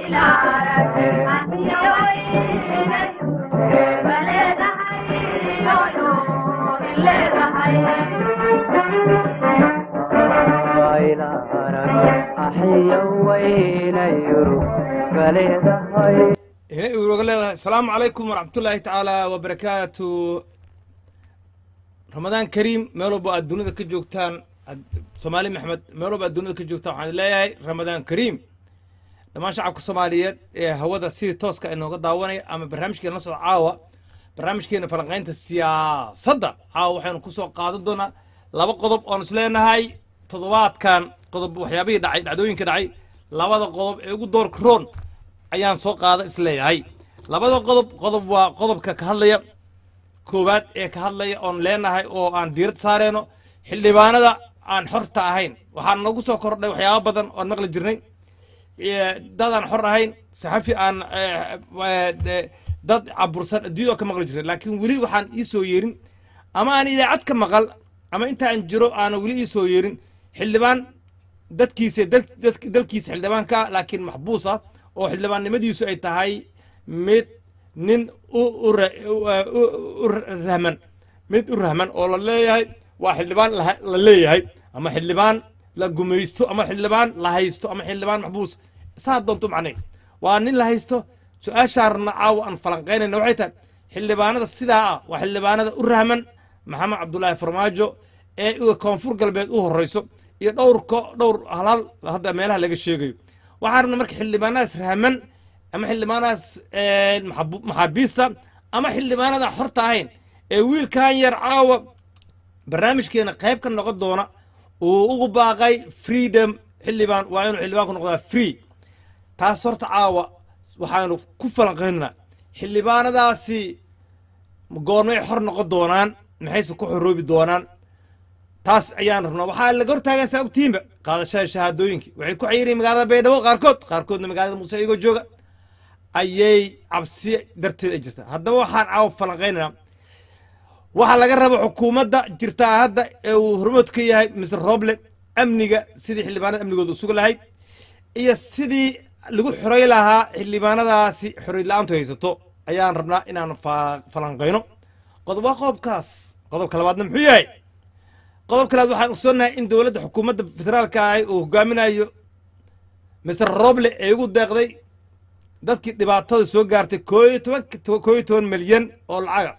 inay uroga leedahay asalaamu calaykum waraxmatullaahi tacaala wabarakaatu ramadaan kariim meel walba aad dunida ka joogtaan soomaali maxmed meel walba aad dunida ka joogtaan waxaan leeyahay ramadaan kariim dhammaan shacabka soomaaliyeed ee hawada sidii tooska inooga daawanaya ama barnaamijkeena la socda caawa barnaamijkeena falanqaynta siyaasadda caawa waxaynu ku soo qaadan doonaa laba qodob oon is leenahay toddobaadkan qodob waxyaabihii dhacay dhacdooyinka dhacay labada qodob ee ugu doorka roon ayaan soo qaada is leeyahay labada qodob qodob waa qodobka ka hadlaya koowaad ee ka hadlaya oon leenahay oo aan diirad saareyno xildhibaanada aan xorta ahayn waxaa nagu soo kordhay waxyaaba badan oon maqli jirnay dad aan xor ahayn saxafi aan dad cabursan adduunyada ka maqli jirnay laakiin weli waxaan ii soo yeerin ama aan idaacad ka maqal ama intaan jiro aana weli ii soo yeerin xildhibaan dadkiisa dalkiisa xildhibaanka laakiin maxbuus ah oo xildhibaannimadiisu ay tahay mid nin u rahman mid u rahman oo la leeyahay waa xildhibaan la leeyahay ama xildhibaan la gumaysto ama xildhibaan la haysto ama xildhibaan maxbuus saa doonto macnay waa nin la haysto su-aashaarna caawa aan falanqaynayna waxay tahay xildhibaanada sidaa ah waa xildhibaanada u rahman maxamed cabdulaahi farmaajo ee koonfur galbeed u horeyso iyo dhowrko dhowr halaal hadda meelaha laga sheegayo waxaan rabna marka xildhibaanadaas rahman ama xildhibaanadaas maxaabiista ama xildhibaanada xorta ahayn ee wiilkan yar caawa barnaamijkeena qayb ka noqon doona uu ugu baaqay freedom xildhibaan waa inuu xildhibaanku noqdaa free taas horta caawa waxaanu ku falanqaynaa xildhibaanadaasi goormay xor noqon doonaan maxayse ku xoroobi doonaan taas ayaan rabnaa waxaa laga hortaagan saa ogtihiinba qaadashada shahaadooyinkii waxay ku xayireen magaalada baydhabo qaarkood qaarkoodna magaalada muuse iyagoo jooga ayay cabsi darteed ay jirtaa haddaba waxaan caawa falanqaynaynaa waxaa laga raba xukuumadda jirtaa hadda ee uu hormood ka yahay mister roble amniga sidii xildhibaanada amnigooda usugi lahayd iyo sidii lagu xorey lahaa xildhibaanadaasi xorey la-aantu haysato ayaan rabnaa inaan falanqayno qodob waa qodobkaas qodobka labaadna muxuu yahay qodobka labaad waxaan ogsoonnahay in dowladda xukuumadda federaalka ahi uu hogaaminayo mister roble ee ugu deeqday dadkii dhibaatada soo gaartay koo iyo toban koo iyo toban milyan oo lacaga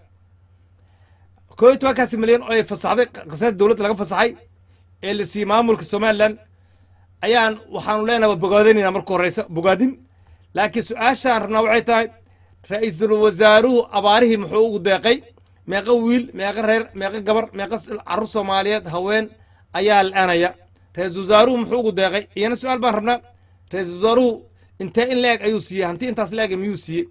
koo iyo tobankaasi milyan oo ay fasaxday qasada dowladda laga fasaxay ee la siiyey maamulka somalilan ayaan waxaanu leenahay waa bogaadinayna marka horeysa bogaadin laakiin su-aashaan rabnaa waxay tahay ra-iisul wasaaruhu abaarihii muxuu ugu deeqay meeqa wiil meeqa reer meeqa gabar meeqa carruur soomaaliyeed haween ayaa la-aanaya ra-iisul wasaaruhu muxuu ugu deeqay iyana su-aal baan rabnaa ra-iisul wasaaruhu intee in la-eg ayuu siiyey hanti intaas la-eg miyuu siiyey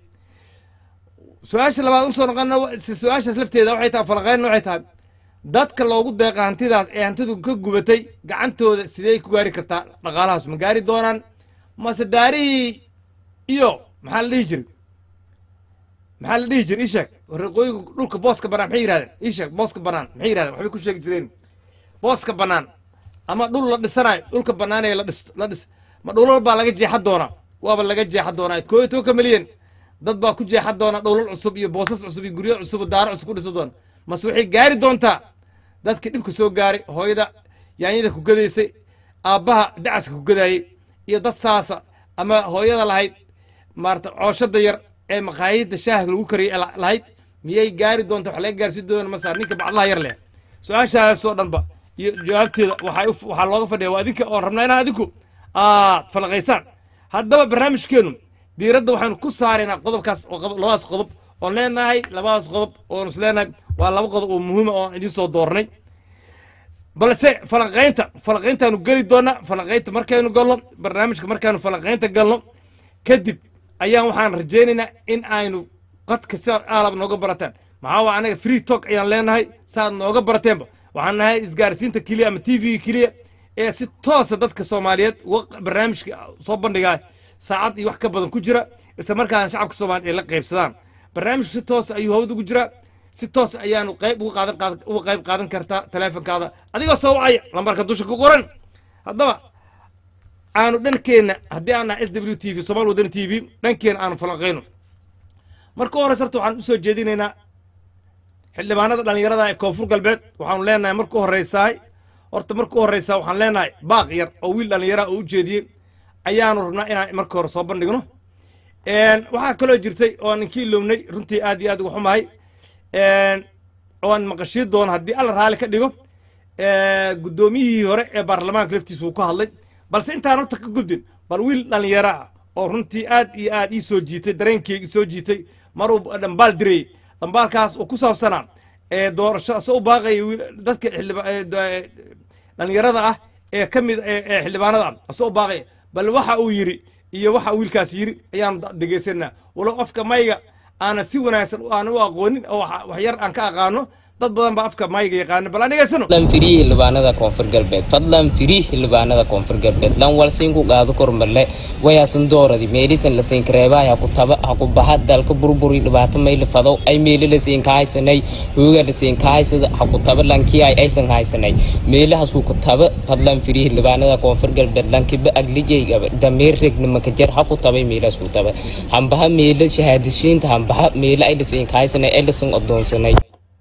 su-aasha labaad usoo noqona su-aashaas lafteeda waxay tahay falaqeyn waxay tahay dadka loogu deeqa hantidaas ee hantidu ka gubatay gacantooda sidey ku gaari kartaa dhaqaalahaas ma gaari doonaan mase daarihii iyo maxaa la dhihi jiray maxaa la dhihi jiray isheeg reqooyiga dhulka booska banaan maxay yirahdeen isheeg booska banaan maxay yirahdeen waxbay ku sheegi jireen booska banaan ama dhul la dhisanayo dhulka banaan ee la dhis la dhis ma dhulal baa laga jeexa doonaa waaba laga jeexa doonaa koo iyo tobanka milyan dad baa ku jeexa doona dhulal cusub iyo boosas cusub iyo guryo cusub daaro cusub ku dhisa doona mase waxay gaari doontaa dadka dhibka soo gaaray hooyada yaanyada ku gadaysay aabbaha dacaska ku gadaayey iyo dad saasa ama hooyada lahayd maarata cooshada yar ee maqaayadda shaaha lagu kariyay lahayd miyay gaari doonta wax laga gaarsi doona masaar ninka bacdaha yar leh su-aashaasoo dhanba iyo jawaabteeda waxaa looga fadhiya waa adinka oon rabnaa inaa adinku aad falaqaysaan haddaba barnaamijkeenu diiradda waxaanu ku saaraynaa qodobkaas oo labadaas qodob oon leenahay labadaas qodob oon is leenahay waa laba qodob oo muhiima oo idiin soo doornay balse falanqaynta falanqayntaanu geli doonaa falanqaynta markaynu galno barnaamijka markaanu falanqaynta galno kadib ayaan waxaan rajaynaynaa in aynu qadka sidaad aalab nooga barataan maxaa waa anaga free talk ayaan leenahay saaad nooga barateenba waxaan nahay isgaarsiinta keliya ama t v keliya ee si toosa dadka soomaaliyeed uga barnaamijka soo bandhigaa saacad iyo wax ka badan ku jira isla markaana shacabka soomaaliyeed ay la qaybsadaan barnaamijku si toosa ayuu hawad ugu jiraa si toos ayaanu qayb uga qaadan qaadan uga qayb qaadan kartaa taleefonkaada adigoo soo wacaya lambarka dusha ku qoran haddaba aanu dhankeenna haddii aan nahay s w t v somaal wadani t v dhankeenna aanu falanqayno marka u horeysa horta waxaan usoo jeedinaynaa xildhibaanada dhallinyarada ee koonfur galbeed waxaanu leenahay marka u horeysaay horta marka u horeysaa waxaan leenahay baaq yar oo wiil dhallinyara oo u jeediyey ayaanu rabnaa inaan marka hore soo bandhigno waxaa kaloo jirtay oo aan inkii iloownay runtii aad iyo aad uga xumahay oo aan maqashii doono haddii alla raalli ka dhigo guddoomiyihii hore ee baarlamaanka laftiisa uu ka hadlay balse intaan horta ka gudbin bal wiil dhallinyaro ah oo runtii aad iyo aad ii soo jiitay dareenkeyga soo jiitay maruu dhambaal dirayey dhambaalkaas oo ku saabsanaa ee doorasho ase u baaqaya dadka dhallinyarada ah ee ka mid ee xildhibaanada ah ase u baaqaya bal waxa uu yidhi iyo waxa wiilkaas yidhi ayaanu dhegaysanaa walow afka mayga aana si wanaagsan aana u aqoonin oo wax yar aan ka aqaano dad badan baa afka mayga yaqaano bal aan dhegaysano fadlan firii xildhibaanada koonfur galbeed fadlan firii xildhibaanada koonfur galbeed lan walsiinku qaado kormarle wayaasan dooradi meelisan lasiin kareebaa ha ku taba ha ku baha dalka burburi dhibaato mayli fadow ay meeli lasiin ka haysanay hooga lasiin ka haysada ha ku taba lankii ay aysan haysanay meelahaas ku taba fadlan firii xildhibaanada koonfur galbeed lankiba aglijayga dameer regnimaka jar ha ku tabay meelahaas ku taba hambaha meela shahaadishiinta hambaha meela ay lasiin ka haysanay ay lasin odoonsanay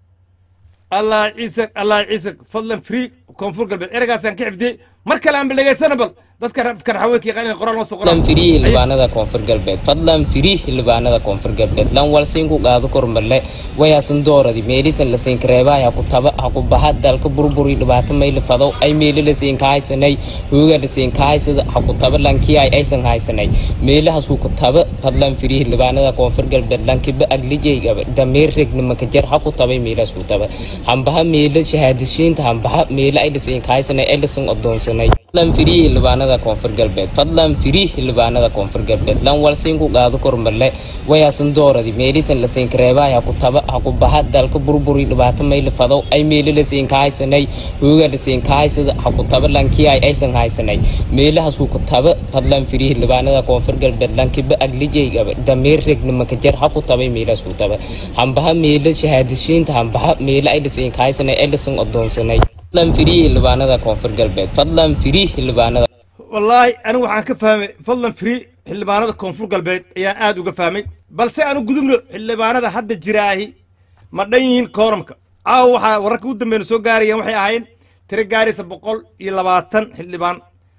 allah ciisak allah ciisak fadlan free koonfur galbeed ereygaasaan ka xifdiyey mar kale aan baldhegaysana bal dadka karxaweenka yaqaan inay qoraan loo soo fadlan firii xildhibaanada koonfur galbeed fadlan firii xildhibaanada koonfur galbeed lan walsiinku qaado kormarle wayaasan dooradi meelisan lasiin kareebaa ha ku taba ha ku baha dalka burburi dhibaato mayli fadow ay meeli lasiin ka haysanay hooga lasiin ka haysada ha ku taba lankii ay aysan haysanay meelahaas ku taba fadlan firii xildhibaanada koonfur galbeed lankiba aglijayga dameer regnimaka jar ha ku tabay meelahaas ku taba hambaha meela shahaadishiinta hambaha meela ay lasiin ka haysanay ay lasin odoonsanay fadlan firii xildhibaanada koonfur galbeed fadlan firii xildhibaanada koonfur galbeed lan walsiinku qaado kormarle wayaasan dooradi meelisan lasiin kareebaa ha ku taba ha ku baha dalka burburi dhibaato mayli fadow ay meeli lasiin ka haysanay hooga lasiin ka haysada ha ku taba lankii ay aysan haysanay meelahaas ku taba fadlan firii xildhibaanada koonfur galbeed lankiba aglijayga dameer regnimaka jar ha ku tabay meelahaas ku taba hambaha meela shahaadishiinta hambaha meela ay lasiin ka haysanay ay lasin odoonsanay fadlan firii xildhibaanada koonfur galbeed fadlan firii xildhibaanada wallaahi anigu waxaan ka fahmay fadlan free xildhibaanada koonfur galbeed ayaan aad uga fahmay balse aanu gudubno xildhibaanada hadda jiraahi ma dhan yihiin kooramka caawa waxaa wararka u dambeeyna soo gaarayaan waxay ahaayeen tiro gaaraysa boqol iyo labaatan xildhibaan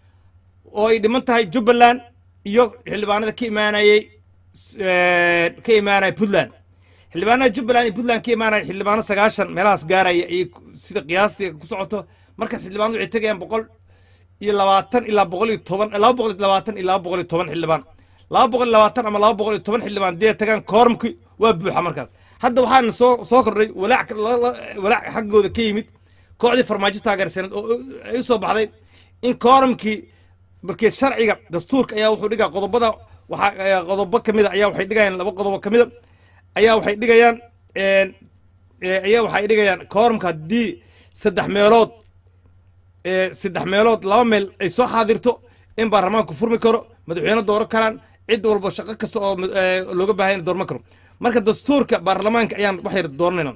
oo ay dhiman tahay jubbaland iyo xildhibaanada ka imaanayey ka imaanaya puntland xildhibaanada jubbaland iyo puntland ka imaanaya xildhibaano sagaashan meelahaas gaaraya ayay sida qiyaastii ku socoto markaas xildhibaanadu waxay tegayaan boqol iyo labaatan ilaa boqol iyo toban laba boqol iyo labaatan iyo laba boqol iyo toban xildhibaan laba boqol iyo labaatan ama laba boqol iyo toban xildhibaan dee tagaan koormki waa buuxa markaas hadda waxaana soo soo kordhay walaac walaac xaggooda ka yimid kooxdii farmaajo taageersaneed oo ay u soo baxday in koormkii markii sharciga dastuurka ayaa wuxuu dhigaa qodobada waxaa qodobo ka mida ayaa waxay dhigayaan laba qodobo ka mida ayaa waxay dhigayaan ayaa waxay dhigayaan koormka haddii saddex meelood saddex meelood laba meel ay soo xaadirto in baarlamaanku furmi karo madaxweyne dooran karaan cid walba shaqo kasta oo looga baahanya doorman karo marka dastuurka baarlamaanka ayaan wax yar dooranayna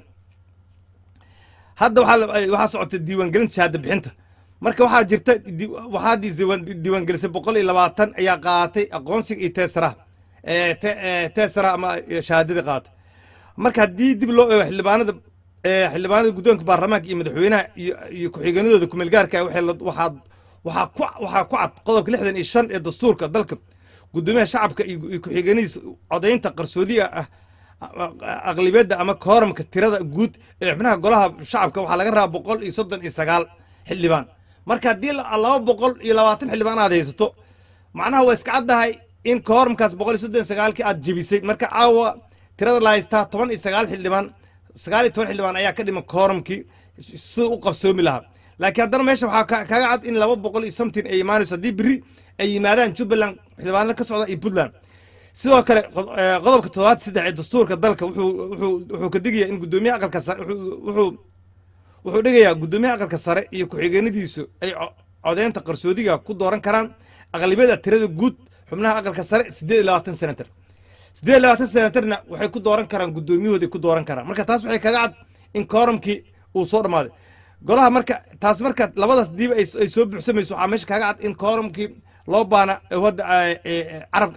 hadda waxaa socota diiwaangelinta shahaada bixinta marka waxaa jirta waxaa diiwaangelisay boqol iyo labaatan ayaa qaatay aqoonsiga iyo teesaraha teesaraha ama shahaadadii qaatay marka haddii dib loo eego xildhibaanada xildhibaanada guddoonka baarlamaanka iyo madaxweynaha iyo ku-xigeenadooda kumeelgaarka waxaa waxaa ku waxaa ku cad qodobka lixdan iyo shan ee dastuurka dalka guddoomiyaha shacabka iyo ku-xigeenadiisa codaynta qarsoodiga ah aqlibiyadda ama kooramka tirada guud ee xubnaha golaha shacabka waxaa laga rabaa boqol iyo soddon iyo sagaal xildhibaan marka haddii laba boqol iyo labaatan xildhibaan aad haysato macnaha waa iska caddahay in kooramkaas boqol iyo soddon iyo sagaalkii aad jebisay marka caawa tirada la haystaa toban iyo sagaal xildhibaan sagaal iyo toban xildhibaan ayaa ka dhiman kooramkii sida u qabsoomi lahaa laakiin haddana meesha waxaa kaga cad in laba boqol iyo something ay imaanayso haddii beri ay yimaadaan jubbaland xildhibaanada ka socda iyo puntland sidoo kale qodobka toddobaad saddex ee dastuurka dalka wuxuu ka digaya in gudoomiyaha aqalka sare wuxuu wuxuu dhigayaa gudoomiyaha aqalka sare iyo ku-xigeenadiisu ay codeynta qarsoodiga ku dooran karaan aqlibiyada tirada guud xubnaha aqalka sare siddeed iyo labaatan senatar siddeed iyo labaatan senatarna waxay ku dooran karaan gudoomiyahooday ku dooran karaan marka taas waxay kaga cad in kooramkii uu soo dhammaaday golaha marka taas marka labadaas diiba ay soo buuxsamayso waxaa meesha kaga cad in kooramkii loo baana hadda carabka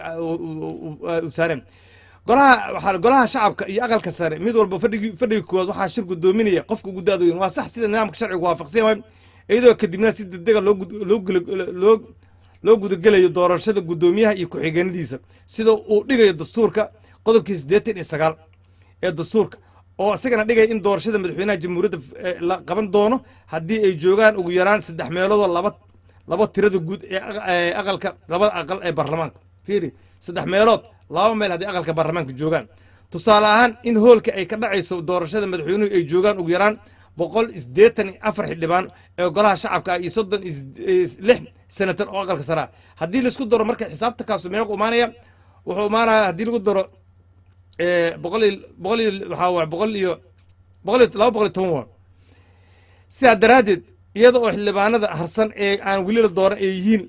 u saareen golaha waxaa golaha shacabka iyo aqalka sare mid walba fadhigi fadhiga koowaad waxaa shir gudoominaya qofka ugu daada weyn waa sax sida nidaamka sharcigu waafaqsan yahay iyadoo kadibna si degdega loo gud- loo gula- loo loo gudagelayo doorashada guddoomiyaha iyo ku-xigeenadiisa sida uu dhigayo dastuurka qodobkii siddeetan iyo sagaal ee dastuurka oo isagana dhigaya in doorashada madaxweynaha jamhuuriyadda eh, la qaban doono haddii ay joogaan ugu yaraan saddex meeloodoo laba laba tirada guud ee aq- ee aqalka labada aqal ee baarlamaanka fiiri saddex meelood laba meel haddii aqalka baarlamaanka joogaan tusaale ahaan in hoolka ay ka dhacayso doorashada madaxweynuhu ay joogaan ugu yaraan boqol isdeetan iyo afar xildhibaan ee golaha shacabka ah iyo soddon iyo sid- iyo lix senatar oo aqalka sare ah haddii laisku daro marka xisaabta kaasu meequ imaanaya wuxuu imaanaya haddii lagu daro eh, boqol iyo boqol iyo waxaa waay boqol iyo boqol iyo laba boqol iyo toban waa sidaa daraaddeed iyada oo xildhibaanada harsan ee aan weli la dooran ay yihiin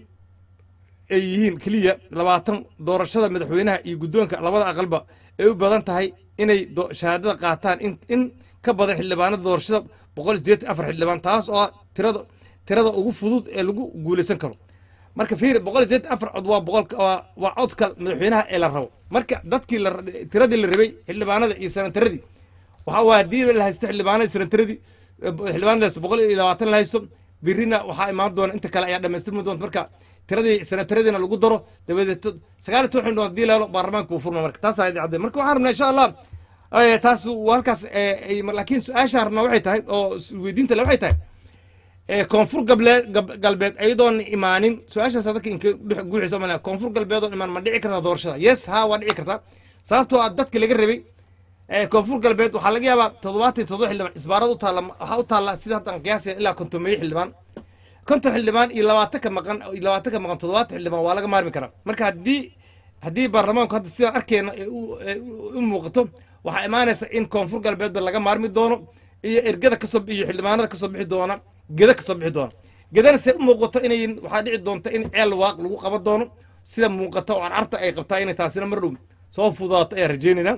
ay yihiin keliya labaatan doorashada madaxweynaha iyo guddoonka labada aqalba ay u badan tahay inay do- shahaadada qaataan in in ka badan xildhibaanada doorashada boqol iyo siddeetan afar xildhibaan taas oo ah tirada tirada ugu fudud ee lagu guulaysan karo marka fiiri boqol iyo siddeetan afar cod waa boqolka waa waa codka madaxweynaha ee la rabo marka dadkii la tiradii la rabay xildhibaanada iyo sanataradii waxaa waa haddii la haysto xildhibaanadii sanataradii xildhibaanadaas boqol iyo labaatan la haysto birina waxaa imaan doona inta kale ayaa dhamaystirmi doonta marka tiradii sanataradiina lagu daro dabadeed sagaal iyo toban xildhibaano haddii la helo baarlamaanka wuu furma marka taas ayaa cadde marka waxaan rabnaa insha allah eh, taas waa halkaas eh, ay- laakiin su-aashaan rabnaa waxay tahay oo weydiinta le waxay tahay ee koonfur gableed gab- galbeed ayadoon imaanin su-aashaas dadka inka dhex guuxaysa ma koonfur galbeed oon imaan ma dhici kartaa doorashada yes ha waa dhici kartaa sababtoo ah dadka laga rabay ee koonfur galbeed waxaa laga yaabaa toddobaatan iyo toddoba xildhibaan isbaarada u taalla waxaa u taalla sida haddan qiyaasaya ilaa kontomeeyo xildhibaan konton xildhibaan iyo labaatan ka maqan iyo labaatan ka maqan toddobaatan xildhibaan waa laga maarmi karaa marka haddii haddii baarlamaanku hadda sidaan arkeyna ay u- ay u- u muuqato waxaa imaanaysa in koonfur galbeedba laga maarmi doono iyo ergada kasoo iyo xildhibaanada kasoo bixi doona geda kasoo bixi doona gedana se u muuqato inay waxaa dhici doonta in ceel waaq lagu qaban doono sida muuqata oo carcarta ay qabtaa inay taasina mar dhow soo fudaato ayaan rajeynaynaa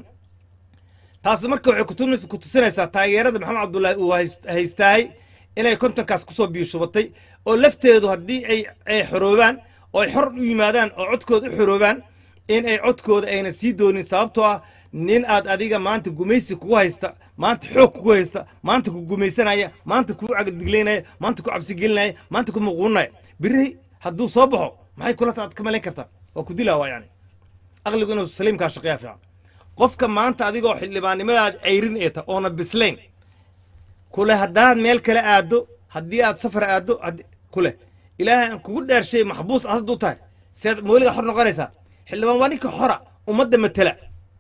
taasi marka waxay kutumis- kutusinaysaa taageerada maxamed cabdullaahi uu hays- haystaay inay kontonkaas kusoo biishubatay oo lafteedu haddii ay ay xoroobaan oo ay xor u yimaadaan oo codkooda u xoroobaan in ay codkooda ayna sii doonin sababtoo ah nin aad adiga maanta gumaysi kugu haysta maanta xoog kugu haysta maanta ku gumaysanaya maanta kugu cagdigleynaya maanta ku cabsigelinaya maanta ku muquunaya biri hadduu soo baxo maxay kula taad ka malayn kartaa waa ku dilaa waa yani aqligu inuu saliimkaa shaqeeya fiican qofka maanta adigoo xildhibaannimadaad cayrin ee ta oona bislayn kule haddaad meel kale aado haddii aad safar aado haddi- kule ilaahay aan kugu dhaarshay maxbuus aad hadduu tahay seed mooliga xor noqonaysaa xildhibaan waa ninka xora ummadda matela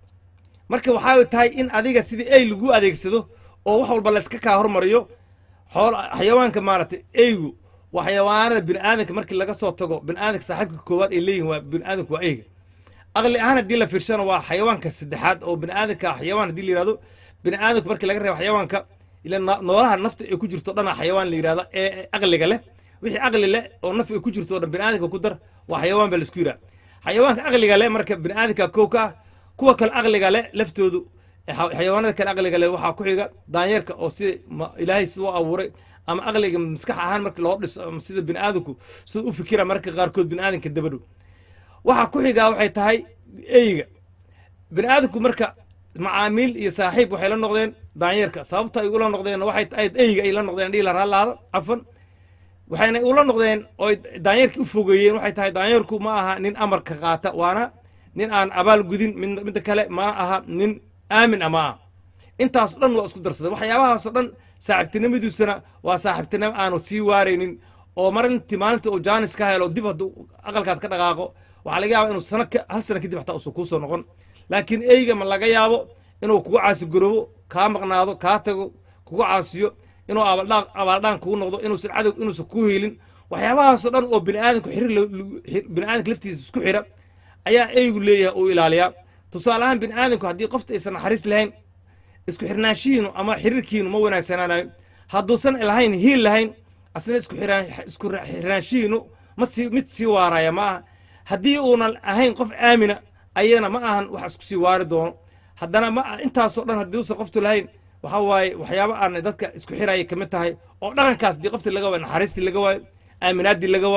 marka waxaa tahay in adiga sidii ey lagu adeegsado oo wax walba layska kaa hormariyo xool xayawaanka maaragtay eygu waa xayawaanada bini'aadanka markii laga soo tago bini'aadanka saaxiibka koowaad ay leeyihin waa bini'aadanku waa eyga aqli ahaan haddii la fiirshana waa xayawaanka saddexaad oo bini'aadanka ah xayawaan haddii la yihahdo bini'aadanku markii laga reebo xayawaanka ila no- noolaha nafta ay ku jirto dhana xayawaan la yihahda ee ee aqliga leh wixii aqli leh oo naf ay ku jirto oo dhan bini'aadanka ku dar waa xayawaan baa laisku yidhaha xayawaanka aqliga leh marka bini'aadanka kow ka ah kuwa kale aqliga leh laftoodu ee xa- xayawaanada kale aqliga leh waxaa ku xiga daanyeerka oo sida ma- ilaahay siduu u abuuray ama aqliga maskax ahaan marka loo dhiso ama sida bini'aadanku siduu u fikira marka qaarkood bini'aadanka dabadhow waxaa ku xigaa waxay tahay eyga bini'aadanku marka macaamiil iyo saaxiib waxay la noqdeen daanyeerka sababta ay ula noqdeen waxay tahay eyga ay la noqdeen dhiila raalaada cafan waxayna ula noqdeen oo daanyeerkii u fogeeyeen waxay tahay daanyeerku ma aha nin amarka qaata waana nin aan abaal gudin mid midda kale ma aha nin aamin ama ah intaas dhan waa isku darsaday waxyaabahaasoo dhan saaxiibtinimadiisuna waa saaxiibtinimo aanu sii waaraynin oo mar intii maalinta uu jaanis ka helo dib hadduu aqalkaad ka dhaqaaqo waxaa laga yaabaa inuu sano ka- hal sano kadib xataa usan kuusoo noqon laakiin eyga ma laga yaabo inuu kugu caasigoroobo kaa maqnaado kaa tago kugu caasiyo inuu abaaldhaan abaaldhaan kugu noqdo inuusan cadow inuusan ku helin waxyaabahaasoo dhan oo bini'aadanku xiriir la- lagu- xir- bini'aadanka laftiisa isku xira ayaa eygu leeyahay uu ilaaliyaa tusaale ahaan bini'aadanku haddii qofta aysan naxariis lahayn isku xirnaanshihiinu ama xiriirkiinu ma wanaagsanaanayo hadduusan lahayn hiil lahayn asna isku xiraan isku ra- xirnaanshihiinu ma sii mid sii waaraya ma aha haddii uunan ahayn qof aamina ayana ma ahan wax isku sii waari doono haddana ma intaasoo dhan haddii uusan qoftu lahayn waxa waaye waxyaabo aan dadka isku xiraya kamid tahay oo dhaqankaas dii qoftii laga waayo naxariistii laga waayo aaminaaddii laga waayo